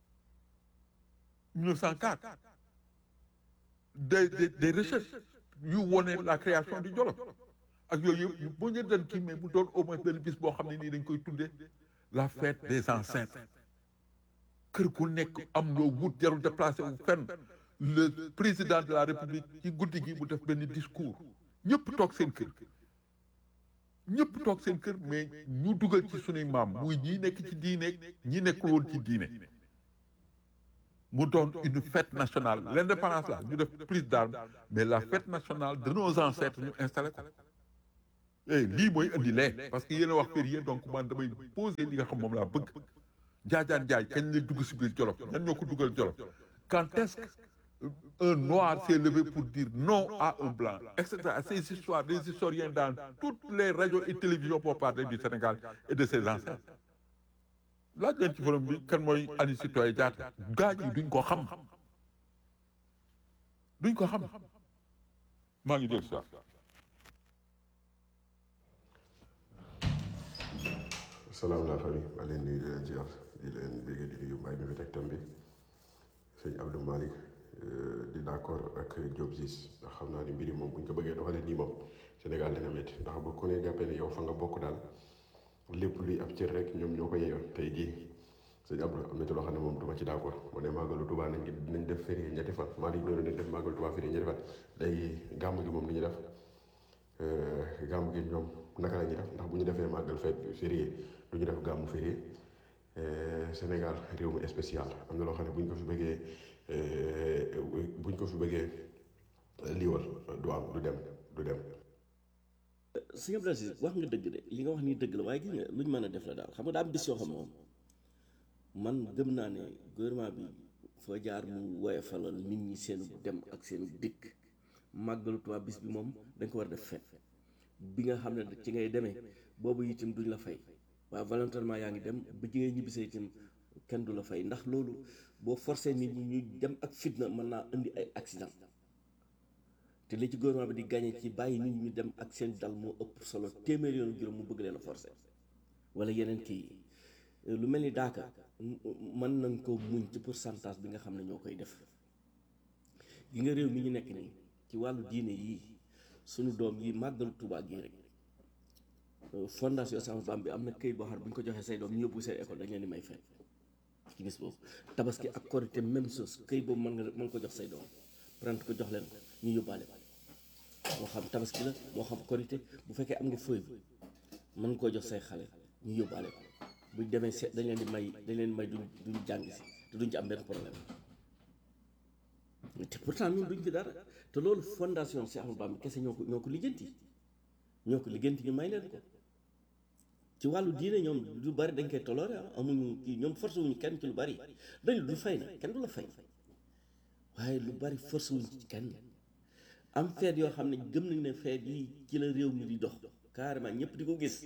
1904 des des des recherches yu wone la création du Jolof ak yooyu yëpp boo ñu doon kii mais mu doon au moins benn bis boo xam ne nii dañ koy tuddee la fête des ancêtres kër ku nekk am loo wut jarul déplacé wu fenn le président de la république ci guddi gi mu def benn discours ñëpp toog seen kër ñëpp toog seen kër mais ñu dugal ci sunuy maam muy ñi nekk ci diine ñi nekkul woon ci diine mu doon une fête nationale l'indépendance là ñu def prise d'armes mais la fête nationale de nos ancêtres ñu installé ko eh lii mooy indi lee parce que yéen a wax férié donc man damay poser li nga xam moom laa bëgg jaajaan jaay kañ la dugg si biir Jolof ñan ñoo ko dugal Jolof quand est-ce que un noir s'est levé pour dire non à un blanc etc ces histoires des historiens dans toutes les radios et télévisions pour parler du Sénégal et de ses ancêtres laaj leen ci forum bi kan mooy Aline Sitoé Diatta gaa yi duñ ko xam duñ ko xam maa ngi dégg ça salaam la famille maa leen nuyu di leen ziar di leen bégg di nuyu mbay mi fi teg tam bi sëñ Abdou Malick di d'accord ak Diop Ziz ndax xam naa ni mbiri moom bu ñu ko bëggee doxalee nii moom Sénégal dina métti ndax bu ko ne jàppee ne yow fa nga bokk daal lépp luy ab cër rek ñoom ñoo ko yeeyoo tey jii sëñ Abdou am na ci loo xam ne moom duma ci d'accord mu ne màggalu Tuubaa nañ nañ def férié ñetti fan Malick loolu nañ def màggalu Tuubaa férié ñetti fan léegi gàmm gi moom ni ñu def gàmm gi ñoom naka la ñuy def ndax bu ñu defee màggal fête férié du ñu def gàmmu férié Sénégal réew mi spécial am na loo xam ne bu ñu ko fi bëggee bu ñu ko fi bëggee liiwal du am du dem du dem. sëñ Abdou Aziz wax nga dëgg de li nga wax nii dëgg la waaye gis nga luñ mën a def la daal xam nga daa am bis yoo xam moom man gëm naa ne gouvernement bi foo jaar mu woyofalal nit ñi seen dem ak seen dikk màggalu Tuubaa bis bi moom dañ ko war a def fet bi nga xam ne ci ngay demee boobu itam duñ la fay waaye volontairement yaa ngi dem ba ji ngay ñibbisee itam kenn du la fay ndax loolu boo forcé nit ñi ñu dem ak fitna mën naa indi ay accident te li ci gouvernement bi di gagné ci bàyyi nit ñi ñu dem ak seen dal moo ëpp solo téeméer yoonu juróom mu bëgg leen a forcé wala yeneen kii lu mel ni daaka mën nañ ko muñ ci pourcentage bi nga xam ne ñoo koy def gi nga réew mi ñu nekk nii ci wàllu diine yii suñu doom yi màggalu Tuubaa gii rek fondation Sàmm Bam bi am na këyit boo xam ne bu ñu ko joxee say doom ñu yóbbu seen école dañ leen di may fay ci bis boobu tabaski ak korité même chose këyit boobu mën nga mën ko jox say doom prendre ko jox leen ko ñu yóbbaale ko moo xam tabaski la moo xam korité bu fekkee am nga feuille bi mën nga koo jox say xale ñu yóbbaale ko buñ demee seet dañ leen di may dañ leen di may duñ duñ jàng si te duñ ci am benn problème te pourtant ñun duñ fi dara te loolu fondation Cheikh Ahmadou Bamba kese ñoo ko ñoo ko lijjanti ñoo ko lijjanti ñu may leen ko ci wàllu diine ñoom lu bari dañ koy toloore ah amuñu kii ñoom force wuñu kenn ci lu bari dañ du fay na kenn du la fay waaye lu bari force wuñ ci kenn am feet yoo xam ne gëm nañ ne feet yi ci la réew mi di dox carrément ñëpp di ko gis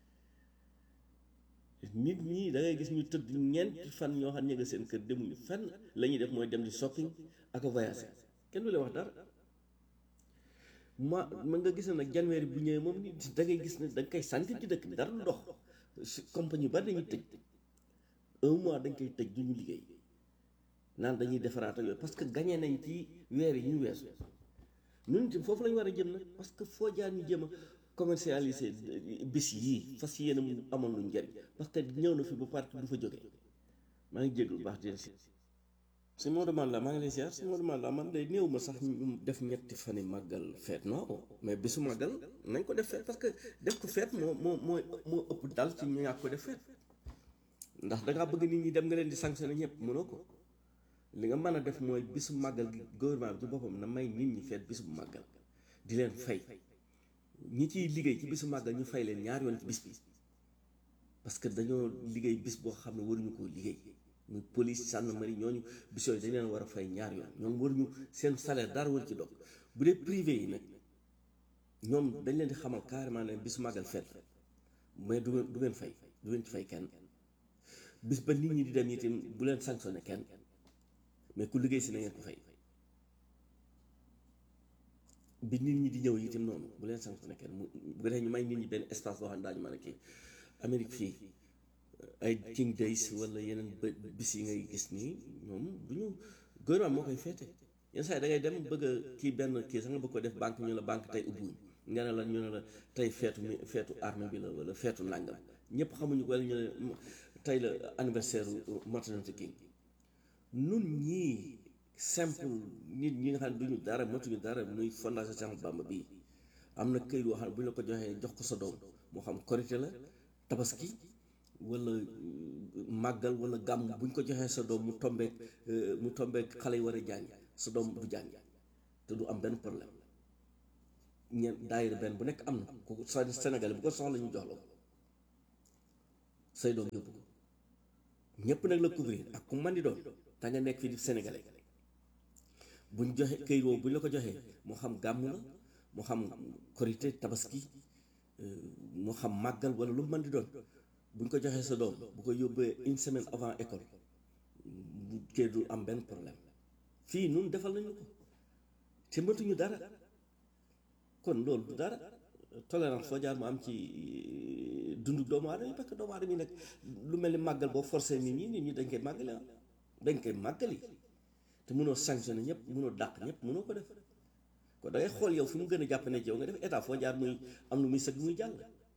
nit ñi da ngay gis ñu tëdd ñeenti fan ñoo xam ne nga seen kër demuñu fenn la ñuy def mooy dem di shopping ak a voyager kenn du leen wax dara ma man nga gis ne nag janweeri bu ñëwee moom nit da ngay gis ne da nga koy sentir ci dëkk bi dara du dox compagnie yu bari dañuy tëj un mois dañ koy tëj du ñu liggéey naan dañuy defaraat ak yooyu parce que gagné nañ ci weer yi ñu weesu ñun itam foofu la ñu war a jëm nag parce que foo jaar ñu jëm a commercialiser bis yii fas yéene mu amoon lu njëriñ parce que ñëw na fi ba parti du fa jógee maa ngi jéglu baax di si si Maodo Malla maa ngi lay ziar si Maodo Malla man de néew ma sax ñu def ñetti fani màggal feet non mais bisu màggal nañ ko def feet parce que def ko feet moo moo moo moo ëpp dal ci ñu ñàkk ko def feet ndax dangaa bëgg nit ñi dem nga leen di sanctionné ñëpp mënoo ko li nga mën a def mooy bisu màggal gi gouvernement bi ci boppam na may nit ñi feet bisu màggal di leen fay ñi ciy liggéey ci bisu màggal ñu fay leen ñaar yoon ci bis bi parce que dañoo liggéey bis boo xam ne waruñu koo liggéey muy police gendarmerie ñooñu bis yooyu dañ leen war a fay ñaar yoon ñoom waruñu seen salaire dara war ci dog bu dee privé yi nag ñoom dañ leen di xamal carrément ne bisu màggal feet mais du du ngeen fay du ngeen ci fay kenn bis ba nit ñi di dem itam bu leen sanctionné kenn mais ku liggéey si na ngeen ko fay bi nit ñi di ñëw itam noonu bu leen sanctionné kenn mu bu dee ñu may nit ñi benn espace boo xam ne daañu mën a kii Amérique fii ay King Days wala yeneen bë bis yi ngay gis nii ñoom du ñu gouvernement moo koy féete yenn saa yi da ngay dem bëgg a kii benn kii sax nga bëgg ko def banque ñu la banque tey ubbiwuñ nga ne la ñu ne la tey feetu mi feetu armée bi la wala feetu nàngam ñëpp xamuñu ko wala ñu ne tey la anniversaire Martin Luther King nun ñii simple nit ñi nga xam ne duñu dara matuñu dara muy fondation Cheikh Ahmadou Bamba bii am na këyit boo xam ne bu ñu la ko joxee jox ko sa doom moo xam korité la tabaski wala màggal wala gàmm buñ ko joxee sa doom mu tombeek mu tombeek xale yi war a jàng sa doom du jàng te du am benn problème ñeen daayira benn bu nekk am na ku sa Sénégal bu ko soxla ñu jox la ko say doom yóbbu ko ñépp nag la couvrir ak ku man di doon te nga nekk fii di sénégalais buñ joxe këyit woowu buñ la ko joxee moo xam gàmm la moo xam korité tabaski moo xam màggal wala lu mu mën di doon buñ ko joxee sa doom bu ko yóbbee une semaine avant école bu kee du am benn problème fii nun defal nañu ko te mëtuñu dara kon loolu du dara tolérance foo jaar mu am ci dundu doomu aadama yi parce que doomu aadama yi nag lu mel ni màggal boo forcé nit ñi nit ñi dañ koy màggale ah dañ koy màggali te mënoo sanctionné ñëpp mënoo dàq ñëpp mënoo ko def kon da ngay xool yow fi mu gën a jàpp ne ci yow nga def état foo jaar muy am lu muy sëgg muy jàll.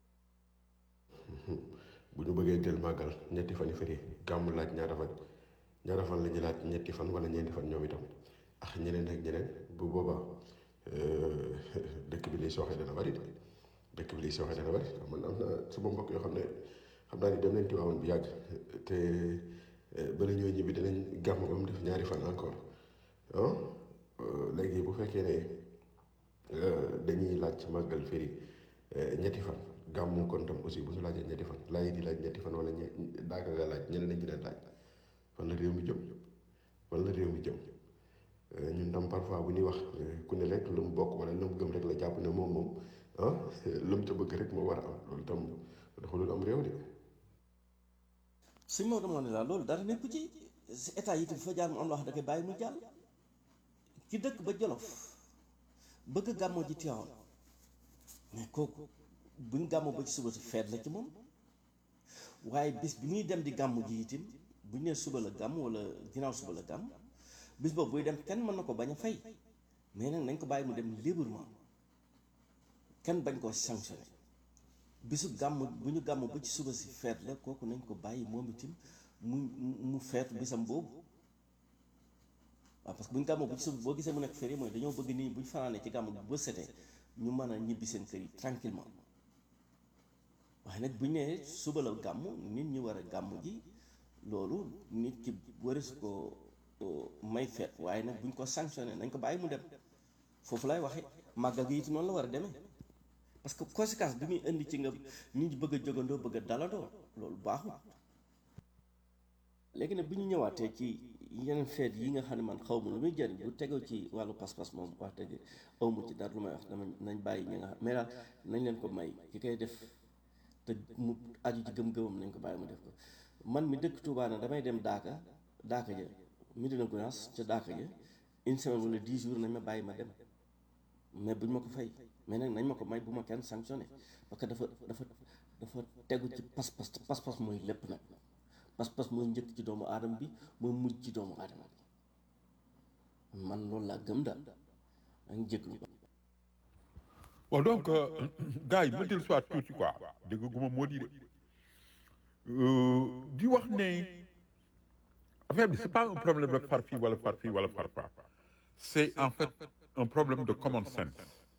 bu ñu bëggee teel màggal ñetti fan yi fëri gàmmu laaj ñaata fan ñaata fan la ñu laaj ñetti fan wala ñeenti fan ñoom itam ak ñeneen ak ñeneen bu boobaa dëkk bi liy sooxee dana bari de dëkk bi liy sooxee dana bari man am na suma mbokk yoo xam ne xam naa ni dem nañ Tiwaawan bu yàgg te bala ñoo ñibbi dinañ gàmm ba mu def ñaari fan encore ah léegi bu fekkee ne dañuy laaj màggal fëri ñetti fan gàmmu kon tam aussi bu ñu laajee ñetti fan laaj di laaj ñetti fan wala ñe daaka nga laaj ñeneen nañ dina laaj fan la réew mi jëm fan la réew mi jëm ñun tam parfois bu ñuy wax ku ne rek lu mu bokk wala lu mu gëm rek la jàpp ne moom moom ah lu mu ca bëgg rek moo war a am loolu tam dafa lu am réew de. suñ Maodo moo ne la loolu dara nekku ci si état yi itam fa jaar mu am loo xam da koy bàyyi mu jàll ki dëkk ba Jolof bëgg gàmmoo ji Tiwaawan mais kooku buñ gàmmoo ba ci suba si feet la ci moom waaye bis bi muy dem di gàmmu ji itam buñ nee suba la gàmm wala ginnaaw suba la gàmm bis boobu buy dem kenn mën na ko bañ a fay mais nag nañ ko bàyyi mu dem librement kenn bañ koo sanctionné bisu gàmm bu ñu gàmm ba ci suba si feet la kooku nañ ko bàyyi moom itam mu mu feetu bisam boobu waaw parce que bu ñu gàmmoo ba ci suba boo gisee mu nekk férié mooy dañoo bëgg nit ñi bu ñu fanaanee ci gàmm bu ba setee ñu mën a ñibbi seen kër yi tranquillement waaye nag bu ñu nee suba la gàmm nit ñi war a gàmm ji loolu nit ki waris ko may feet waaye nag bu ñu ko sanctionné nañ ko bàyyi mu dem foofu lay waxe màggal gi it noonu la war a demee parce que conséquence bi muy indi ci nga nit ñi bëgg a jógandoo bëgg a dalandoo loolu baaxul léegi nag bu ñu ñëwaatee ci yeneen feet yi nga xam ne man xaw ma lu muy jëriñ bu tegoo ci wàllu pas-pas moom wax dëgg awma ci dara lu may wax dama nañ bàyyi ñi nga xam mais daal nañ leen ko may ki koy def te mu aju ci gëm-gëmam nañ ko bàyyi mu def ko man mi dëkk Touba na damay dem Daaka Daaka ja Medina Gounass ca Daaka ja une semaine wala dix jours nañ ma bàyyi ma dem mais buñ ma ko fay mais nag nañ ma ko may bu ma kenn sanctionné parce que dafa dafa dafa tegu ci pas-pas te pas-pas mooy lépp nag pas-pas mooy njëkk ci doomu aadama bi mooy mujj ci doomu aadama bi man loolu laa gëm daal da nga jéglu ko bon donc gars yi ma dellu soit tuuti quoi dégg guma moo di de di wax ne affaire bi c'est pas un problème de far fii wala far fii wala far faa c'est en fait un problème de common sense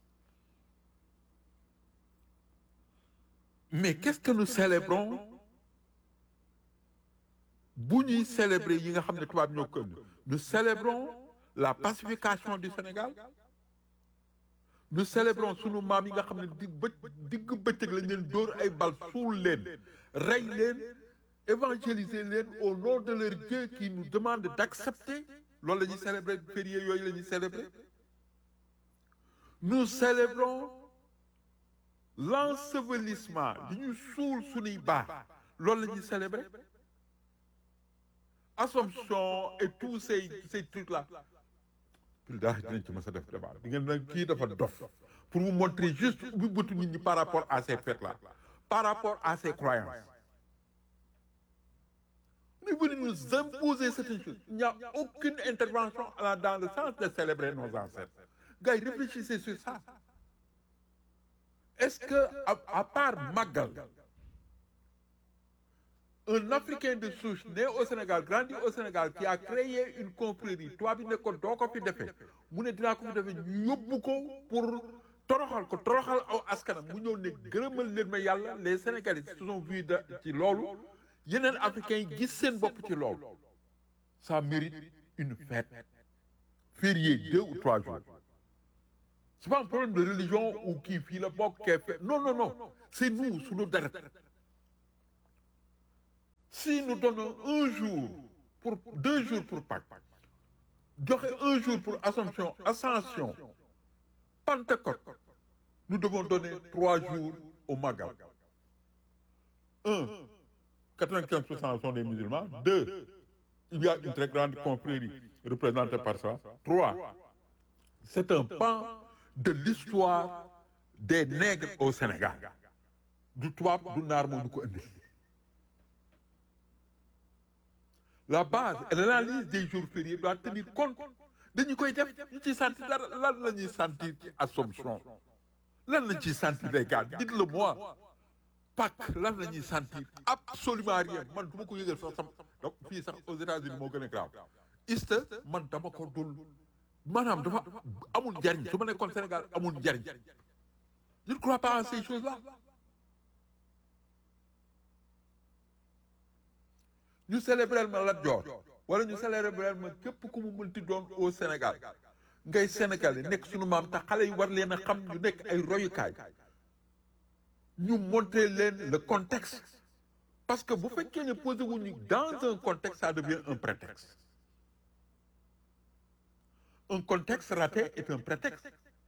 mais qu'est-ce que nous célébrons bu ñuy célébrer yi nga xam ne tubaab ñoo ko indi nous célébrons la pacification du Sénégal nous célébrons sunu maam yi nga xam ne di bë digg bëccëg lañ leen dóor ay bal suul leen rey leen évangéliser leen au nom de leur Dieu qui nous demande d'accepter loolu la ñuy célébrer férié yooyu la ñuy célébrer nous célébrons l'ensevelissement li ñu suul sunuy baax loolu la ñuy célébrer Assomption et tous ces ces trucs là plus daa dinañ ci mës a def débat di ngeen nag kii dafa dof pour vous montrer juste ubbi bëtu nit ñi par rapport à ces fêtes là par rapport à ces croyances mais vous nous imposez certaines choses il n'y a aucune intervention allant dans le sens de célébrer nos ancêtres gars yi réfléchissez sur ça est-ce que à, à part Magal un Africain de souche né au Sénégal grandi au Sénégal qui a créé une confrérie toi bi ne ko doo ko fi defee mu ne dinaa ko fi defee ñu yóbbu ko pour toroxal ko toroxal aw askanam mu ñëw ne gërëmal leen ma yàlla les Sénégalais se sont vus de ci loolu yeneen africains yi gis seen bopp ci loolu ça mérite une fête fériée deux ou trois jours c'est pas un problème de religion ou kii fii la bokk kee fe non non non c'est nous suñu deret si nous donnons un jour pour deux jours pour Pâques joxe un jour pour Assomption Ascension Pentecôte nous devons donner trois jours au Magal un 95% sont des musulmans deux il y a une très grande confrérie représentée par ça trois c'est un pan de l'histoire des nègres au Sénégal du tubaab du naar moo ñu ko indi la base et l'analyse des jours fériés doit tenir compte dañu koy def ñu ciy sentir dara lan la ñuy sentir ci Assomption lan la ñuy sentir les gars dites-le moi Pâques lan la ñuy sentir absolument rien man du ma ko yëgal sax sam donc fii sax aux États-Unis moo gën a grave Easter man dama ko dul maanaam dafa amul njariñ su ma nekkoon Sénégal amul njariñ je ne crois pas à ces choses-là ñu célébrer ma Lat Joor wala ñu célébrer ma képp ku mu mënti doon au Sénégal ngay Sénégal yi nekk suñu maam te xale yi war leen a xam ñu nekk ay royukaay ñu montrer leen le contexte parce que bu fekkee ne posé wuñu dans un contexte ça devient un prétexte un contexte raté est un prétexte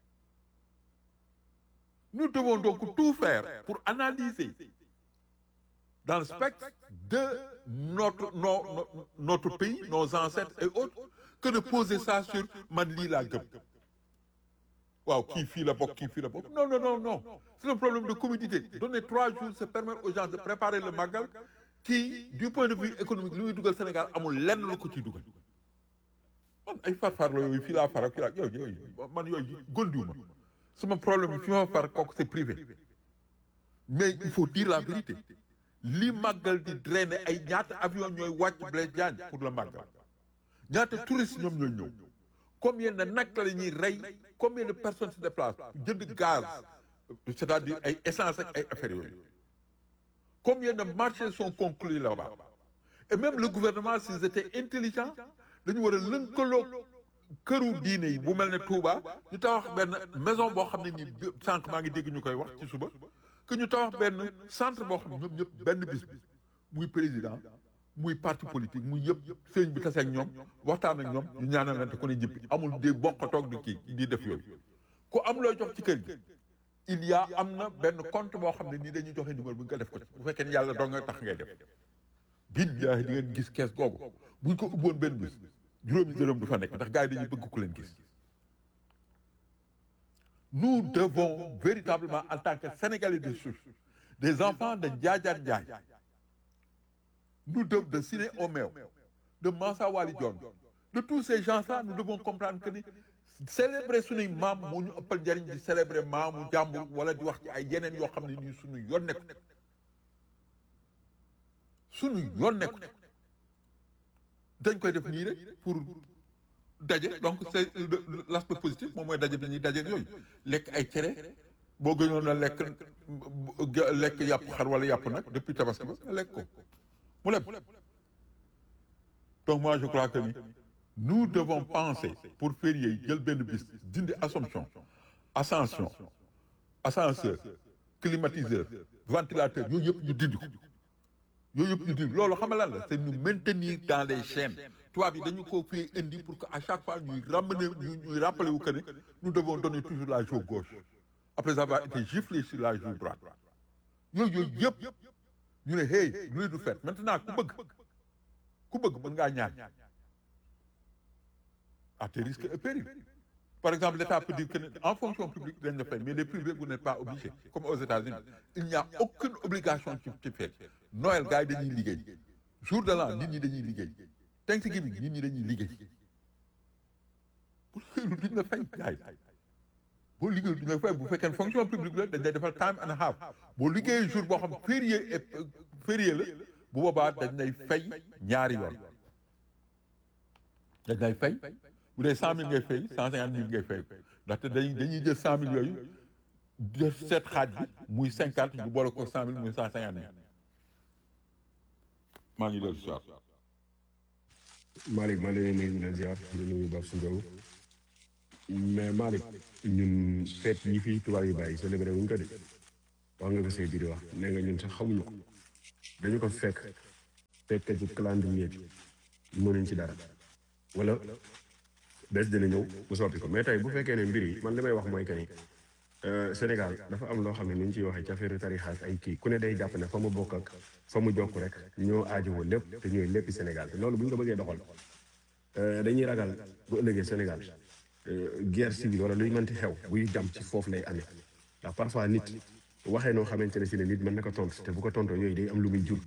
nous devons donc tout faire pour analyser dans le spectre de notre, no- no- notre pays, nos ancêtres et autres, que de poser ça sur man lii laa gëm. waaw kii fii la bokk kii fii la bokk non non non non c'est un problème de commodité donner trois jours c'est permettre aux gens de préparer le magal qui du point de vue économique li muy dugal Sénégal amul lenn lu ko ciy dugal man ay farfarlo yooyu fii laa far ak fii laa yooyu yooyu man yooyu gondiwuma sama problème bi fi ma far kooku c'est privé mais il faut dire la vérité li màggal di drainer ay ñaata avion ñooy wàcc Blaise Diagne pour le màggal ñaata touristes ñoom ñooy ñëw combien de nag la ñuy rey combien de personnes se déplacent jënd gaz c'est-à-dire ay essence ak ay affaires yooyu combien de marchés sont conclus là-bas et même le gouvernement s'ils étaient intelligents dañu war a lënkaloog këru diine yi bu mel ne Touba ñu tabax benn maison boo xam ne nii sànq maa ngi dégg ñu koy wax ci suba que ñu tabax benn centre boo xam ne ñoom ñëpp benn bis bi muy président muy parti politique muy yëpp sëñ bi tase ak ñoom waxtaan ak ñoom ñu ñaanalante ku ne jëppi amul di bokk toog di kii di def yooyu ku am looy jox ci kër gi il y a am na benn compte boo xam ne nii dañuy joxe numéro bu nga def ko ci bu fekkee ne yàlla doo nga tax ngay def billaahi di ngeen gis kees googu buñ ko ubboon benn bis juróomi dërëm du fa nekk ndax gars yi dañuy bëgg ku leen gis nous devons véritablement en tant que Sénégalais de souche des enfants de Ndiadiane Ndiaye nous devons de Siné Omew de Mansa Wali Dione de tous ces gens-là nous devons comprendre que ni célébrer suñuy maam moo ñu ëppal njariñ di célébrer maamu jàmbur wala di wax ci ay yeneen yoo xam ne nii suñu yoon nekku suñu yoon nekku dañ koy def nii rek pour daje donc c'est l'aspect positif moom mooy daje bi ñuy daje ak yooyu lekk ay cere boo gënoon a lekk lekk yàpp xar wala yàpp nag depuis tabaski ba nga lekk ko mu leb donc moi je crois que ni nous devons penser pour férié yi jël benn bis dindi assomption ascension ascenseur climatiseur ventilateur yooyu yëpp ñu dindi ko yooyu yëpp ñu dindi loolu xam nga lan la c'est nous maintenir dans les chaînes tubaab yi dañu ko fii indi pour que à chaque fois ñuy ramener ñu ñuy rappeler wu que ne nous devons donner toujours la joue gauche après avoir été giflé sur la joue droite yooyu yooyu yëpp ñu ne hey luy du fait maintenant ku bëgg ku bëgg mën ngaa ñaan à tes risques et périls par exemple l'État peut dire que ne en fonction publique dañ la fay mais les privés vous n'êtes pas obligés comme aux États-Unis il n'y a aucune obligation ci ci fête Noël gars yi dañuy liggéey jour de l'an nit ñi dañuy liggéey Thanksgiving nit ñi dañuy liggéey bu liggéeyul duñ la fay gars yi boo liggéeyul duñ la fay bu fekkee fonction publique la dañ lay defal time and a half boo liggéeyee jour boo xam férié et férié la bu boobaa dañ lay fay ñaari yoon dañ lay fay bu dee cent mille ngay fay cent cinquante mille ngay fay ndaxte dañuy dañuy jël cent mille yooyu jël seet xaaj bi muy cinquante ñu boole ko cent mille muy cent cinquante mille maa ngi dellu si waat Malick maa ngi leen di nuyu di leen ziar di nuyu Babou Sindiaw mais Malick ñun fête yi fii tubaab yi bàyyi célébré wuñ ko de wax nga ko say biir wax nee nga ñun sax xamuñu ko dañu ko fekk fekk ci calendrier bi mënuñ ci dara wala bés dina ñëw bu soppi ko mais tey bu fekkee ne mbir yi man li may wax mooy que ni Sénégal dafa am loo xam ne ni ñu ciy waxee ci affaire tarixa ak ay kii ku ne day jàpp ne fa mu bokk ak fa mu jokk rek ñoo aajowoo lépp te ñooy léppi Sénégal te loolu bu ñu ko bëggee doxal dañuy ragal bu ëllëgee Sénégal guerre civile wala luy mënti xew buy jam ci foofu lay amee ndax parfois nit waxee noo xamante ne si ne nit mën na ko tontu te bu ko tontoo yooyu day am lu muy jur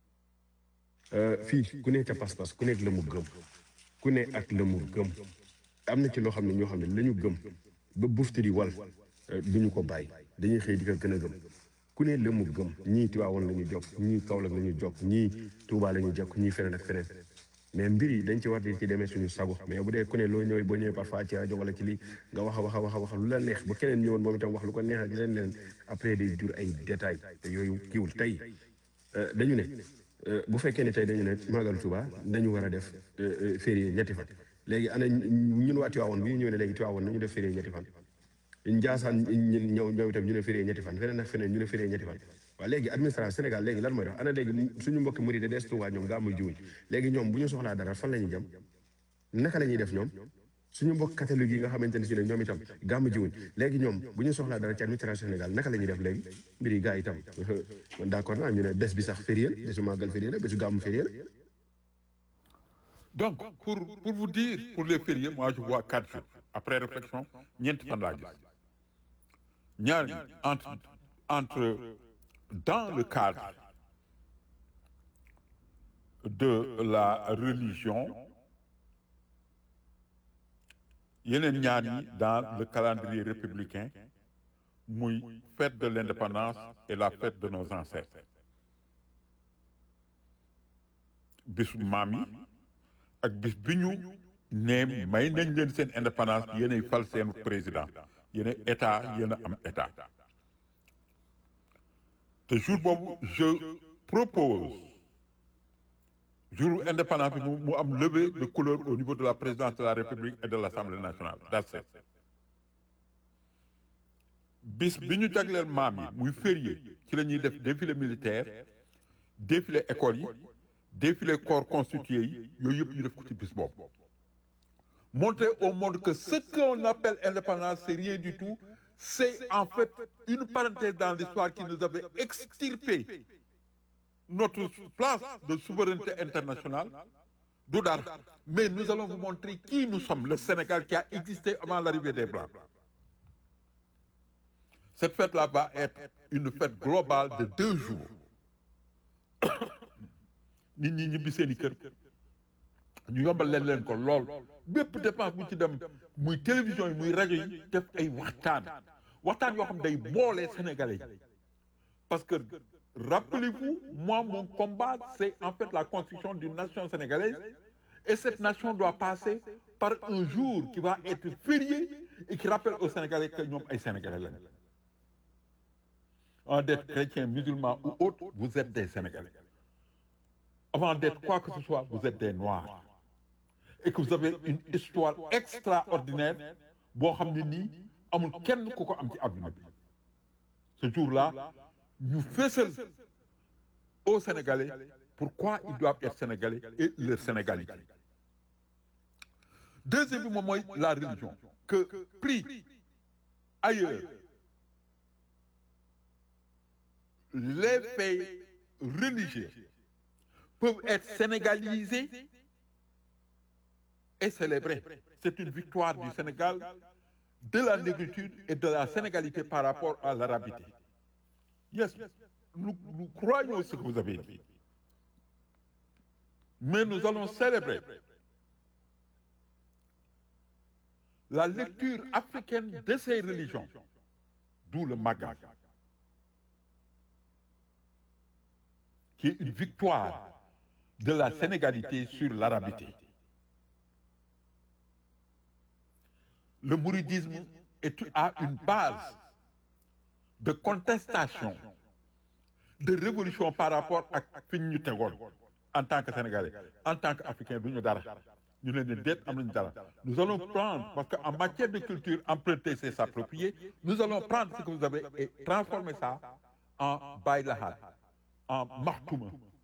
fii ku ne ca pas-pas ku nekk la mu gëm ku ne ak la mu gëm am na ci loo xam ne ñoo xam ne la ñu gëm ba bufti di wal duñu ko bàyyi dañuy xëy di ko gën a gëm ku ne la mu gëm ñii Tiwaawoon la ñu jokk ñii Kaolack la ñu jokk ñii Touba la ñu jokk ñii feneen ak feneen mais mbir yi dañ ci war di ci demee suñu sago mais bu dee ku ne loo ñëwee boo ñëwee parfois ci rajo wala ci lii nga wax a wax a wax a wax lu la neex bu keneen ñëwoon moom itam wax lu ko neex ak leen leen après day jur ay détails te yooyu kiiwul tey dañu ne bu fekkee ne tey dañu ne Magal Touba dañu war a def férié ñetti fan léegi ana ñun waa Tiwaawoon bi ñu ñëw ne léegi Tiwaawoon nañu def férié ñetti fan Njaasaan ñëw ñëw itam ñu ne férié ñetti fan feneen ak feneen ñu ne férié ñetti fan waaw léegi administration Sénégal léegi lan mooy dox ana léegi suñu mbokki murid des Touba ñoom gaa muy jiwuñ léegi ñoom bu ñu soxlaa dara fan la ñuy jëm naka la ñuy def ñoom suñu mbokk catholique yi nga xamante ne si ne ñoom itam gàmm jiwuñ léegi ñoom bu ñu soxlaa dara ci administration Sénégal naka la ñuy def léegi mbir yi gaa yi itam man d'accord naa ñu ne bés bi sax férié la bésu màggal férié la bésu gàmm férié la donc pour pour vous dire pour les fériés moi je vois quatre jours après réflexion ñeenti fan laa gis ñaar ñi entre entre dans le cadre de la religion yeneen ñaar ñi dans le calendrier républicain muy fête de l'indépendance et la fête de nos ancêtres bisu maam yi ak bis bi ñu ne may nañ leen seen indépendance yéenay fal seen président yéen état yéen a am état te jour boobu je propose jour indépendance bi mu am levée de couleur au niveau de la présidence de la république et de l'assemblée nationale that's it bis bi ñu jagleel maam yi muy férié ci la ñuy def défilé militaire défilé école yi défilé corps constitué yi yooyu yëpp ñu def ko ci bis boobu montrer au monde que ce qu'on appelle indépendance c'est rien du tout c'est en fait une parenthèse dans l'histoire qui nous avait extirpé notre place de souveraineté internationale du dara mais nous allons vous montrer qui nous sommes le Sénégal qui a existé avant l'arrivée des Blancs cette fête-là va être une fête globale de deux jours nit ñi ñibbi seeni kër ñu yombal leen leen ko lool bépp dépense bu ci dem muy télévision yi muy rajo yi def ay waxtaan waxtaan yoo xam day boole sénégalais yi parce que rappelez-vous moi mon combat c'est en fait la construction d'une nation sénégalaise et cette nation doit passer par un jour qui va être férié et qui rappelle aux sénégalais que ñoom ay sénégalais lañu avant d'être chrétien musulman ou autre vous êtes des sénégalais avant d'être quoi que ce soit vous êtes des noirs et que vous avez une histoire extraordinaire boo xam ne nii amul kenn ku ko am ci adduna bi ce jour-là ñu fésal aux Sénégalais pourquoi ils doivent être Sénégalais et leur sénégalité deuxième bi moom mooy la religion que pris ailleurs les faits religieux peuvent être sénégalisés et célébrés. C'est une victoire du Sénégal, de la négritude et de la sénégalité par rapport à l'arabité. Yes, nous, nous croyons ce que vous avez dit. Mais nous allons célébrer la lecture africaine de ces religions, d'où le Magal, qui est une victoire de la sénégalité sur l'arabité. Le mouridisme est, a une base de contestation, de révolution par rapport à fi ñu tegoon en tant que sénégalais en tant qu'africain du ñu dara ñu leen di déet am nañu dara nous allons prendre parce que en matière de culture emprunter c'est s'approprier nous allons prendre ce que vous avez et transformer ça en baylahat en maxtuma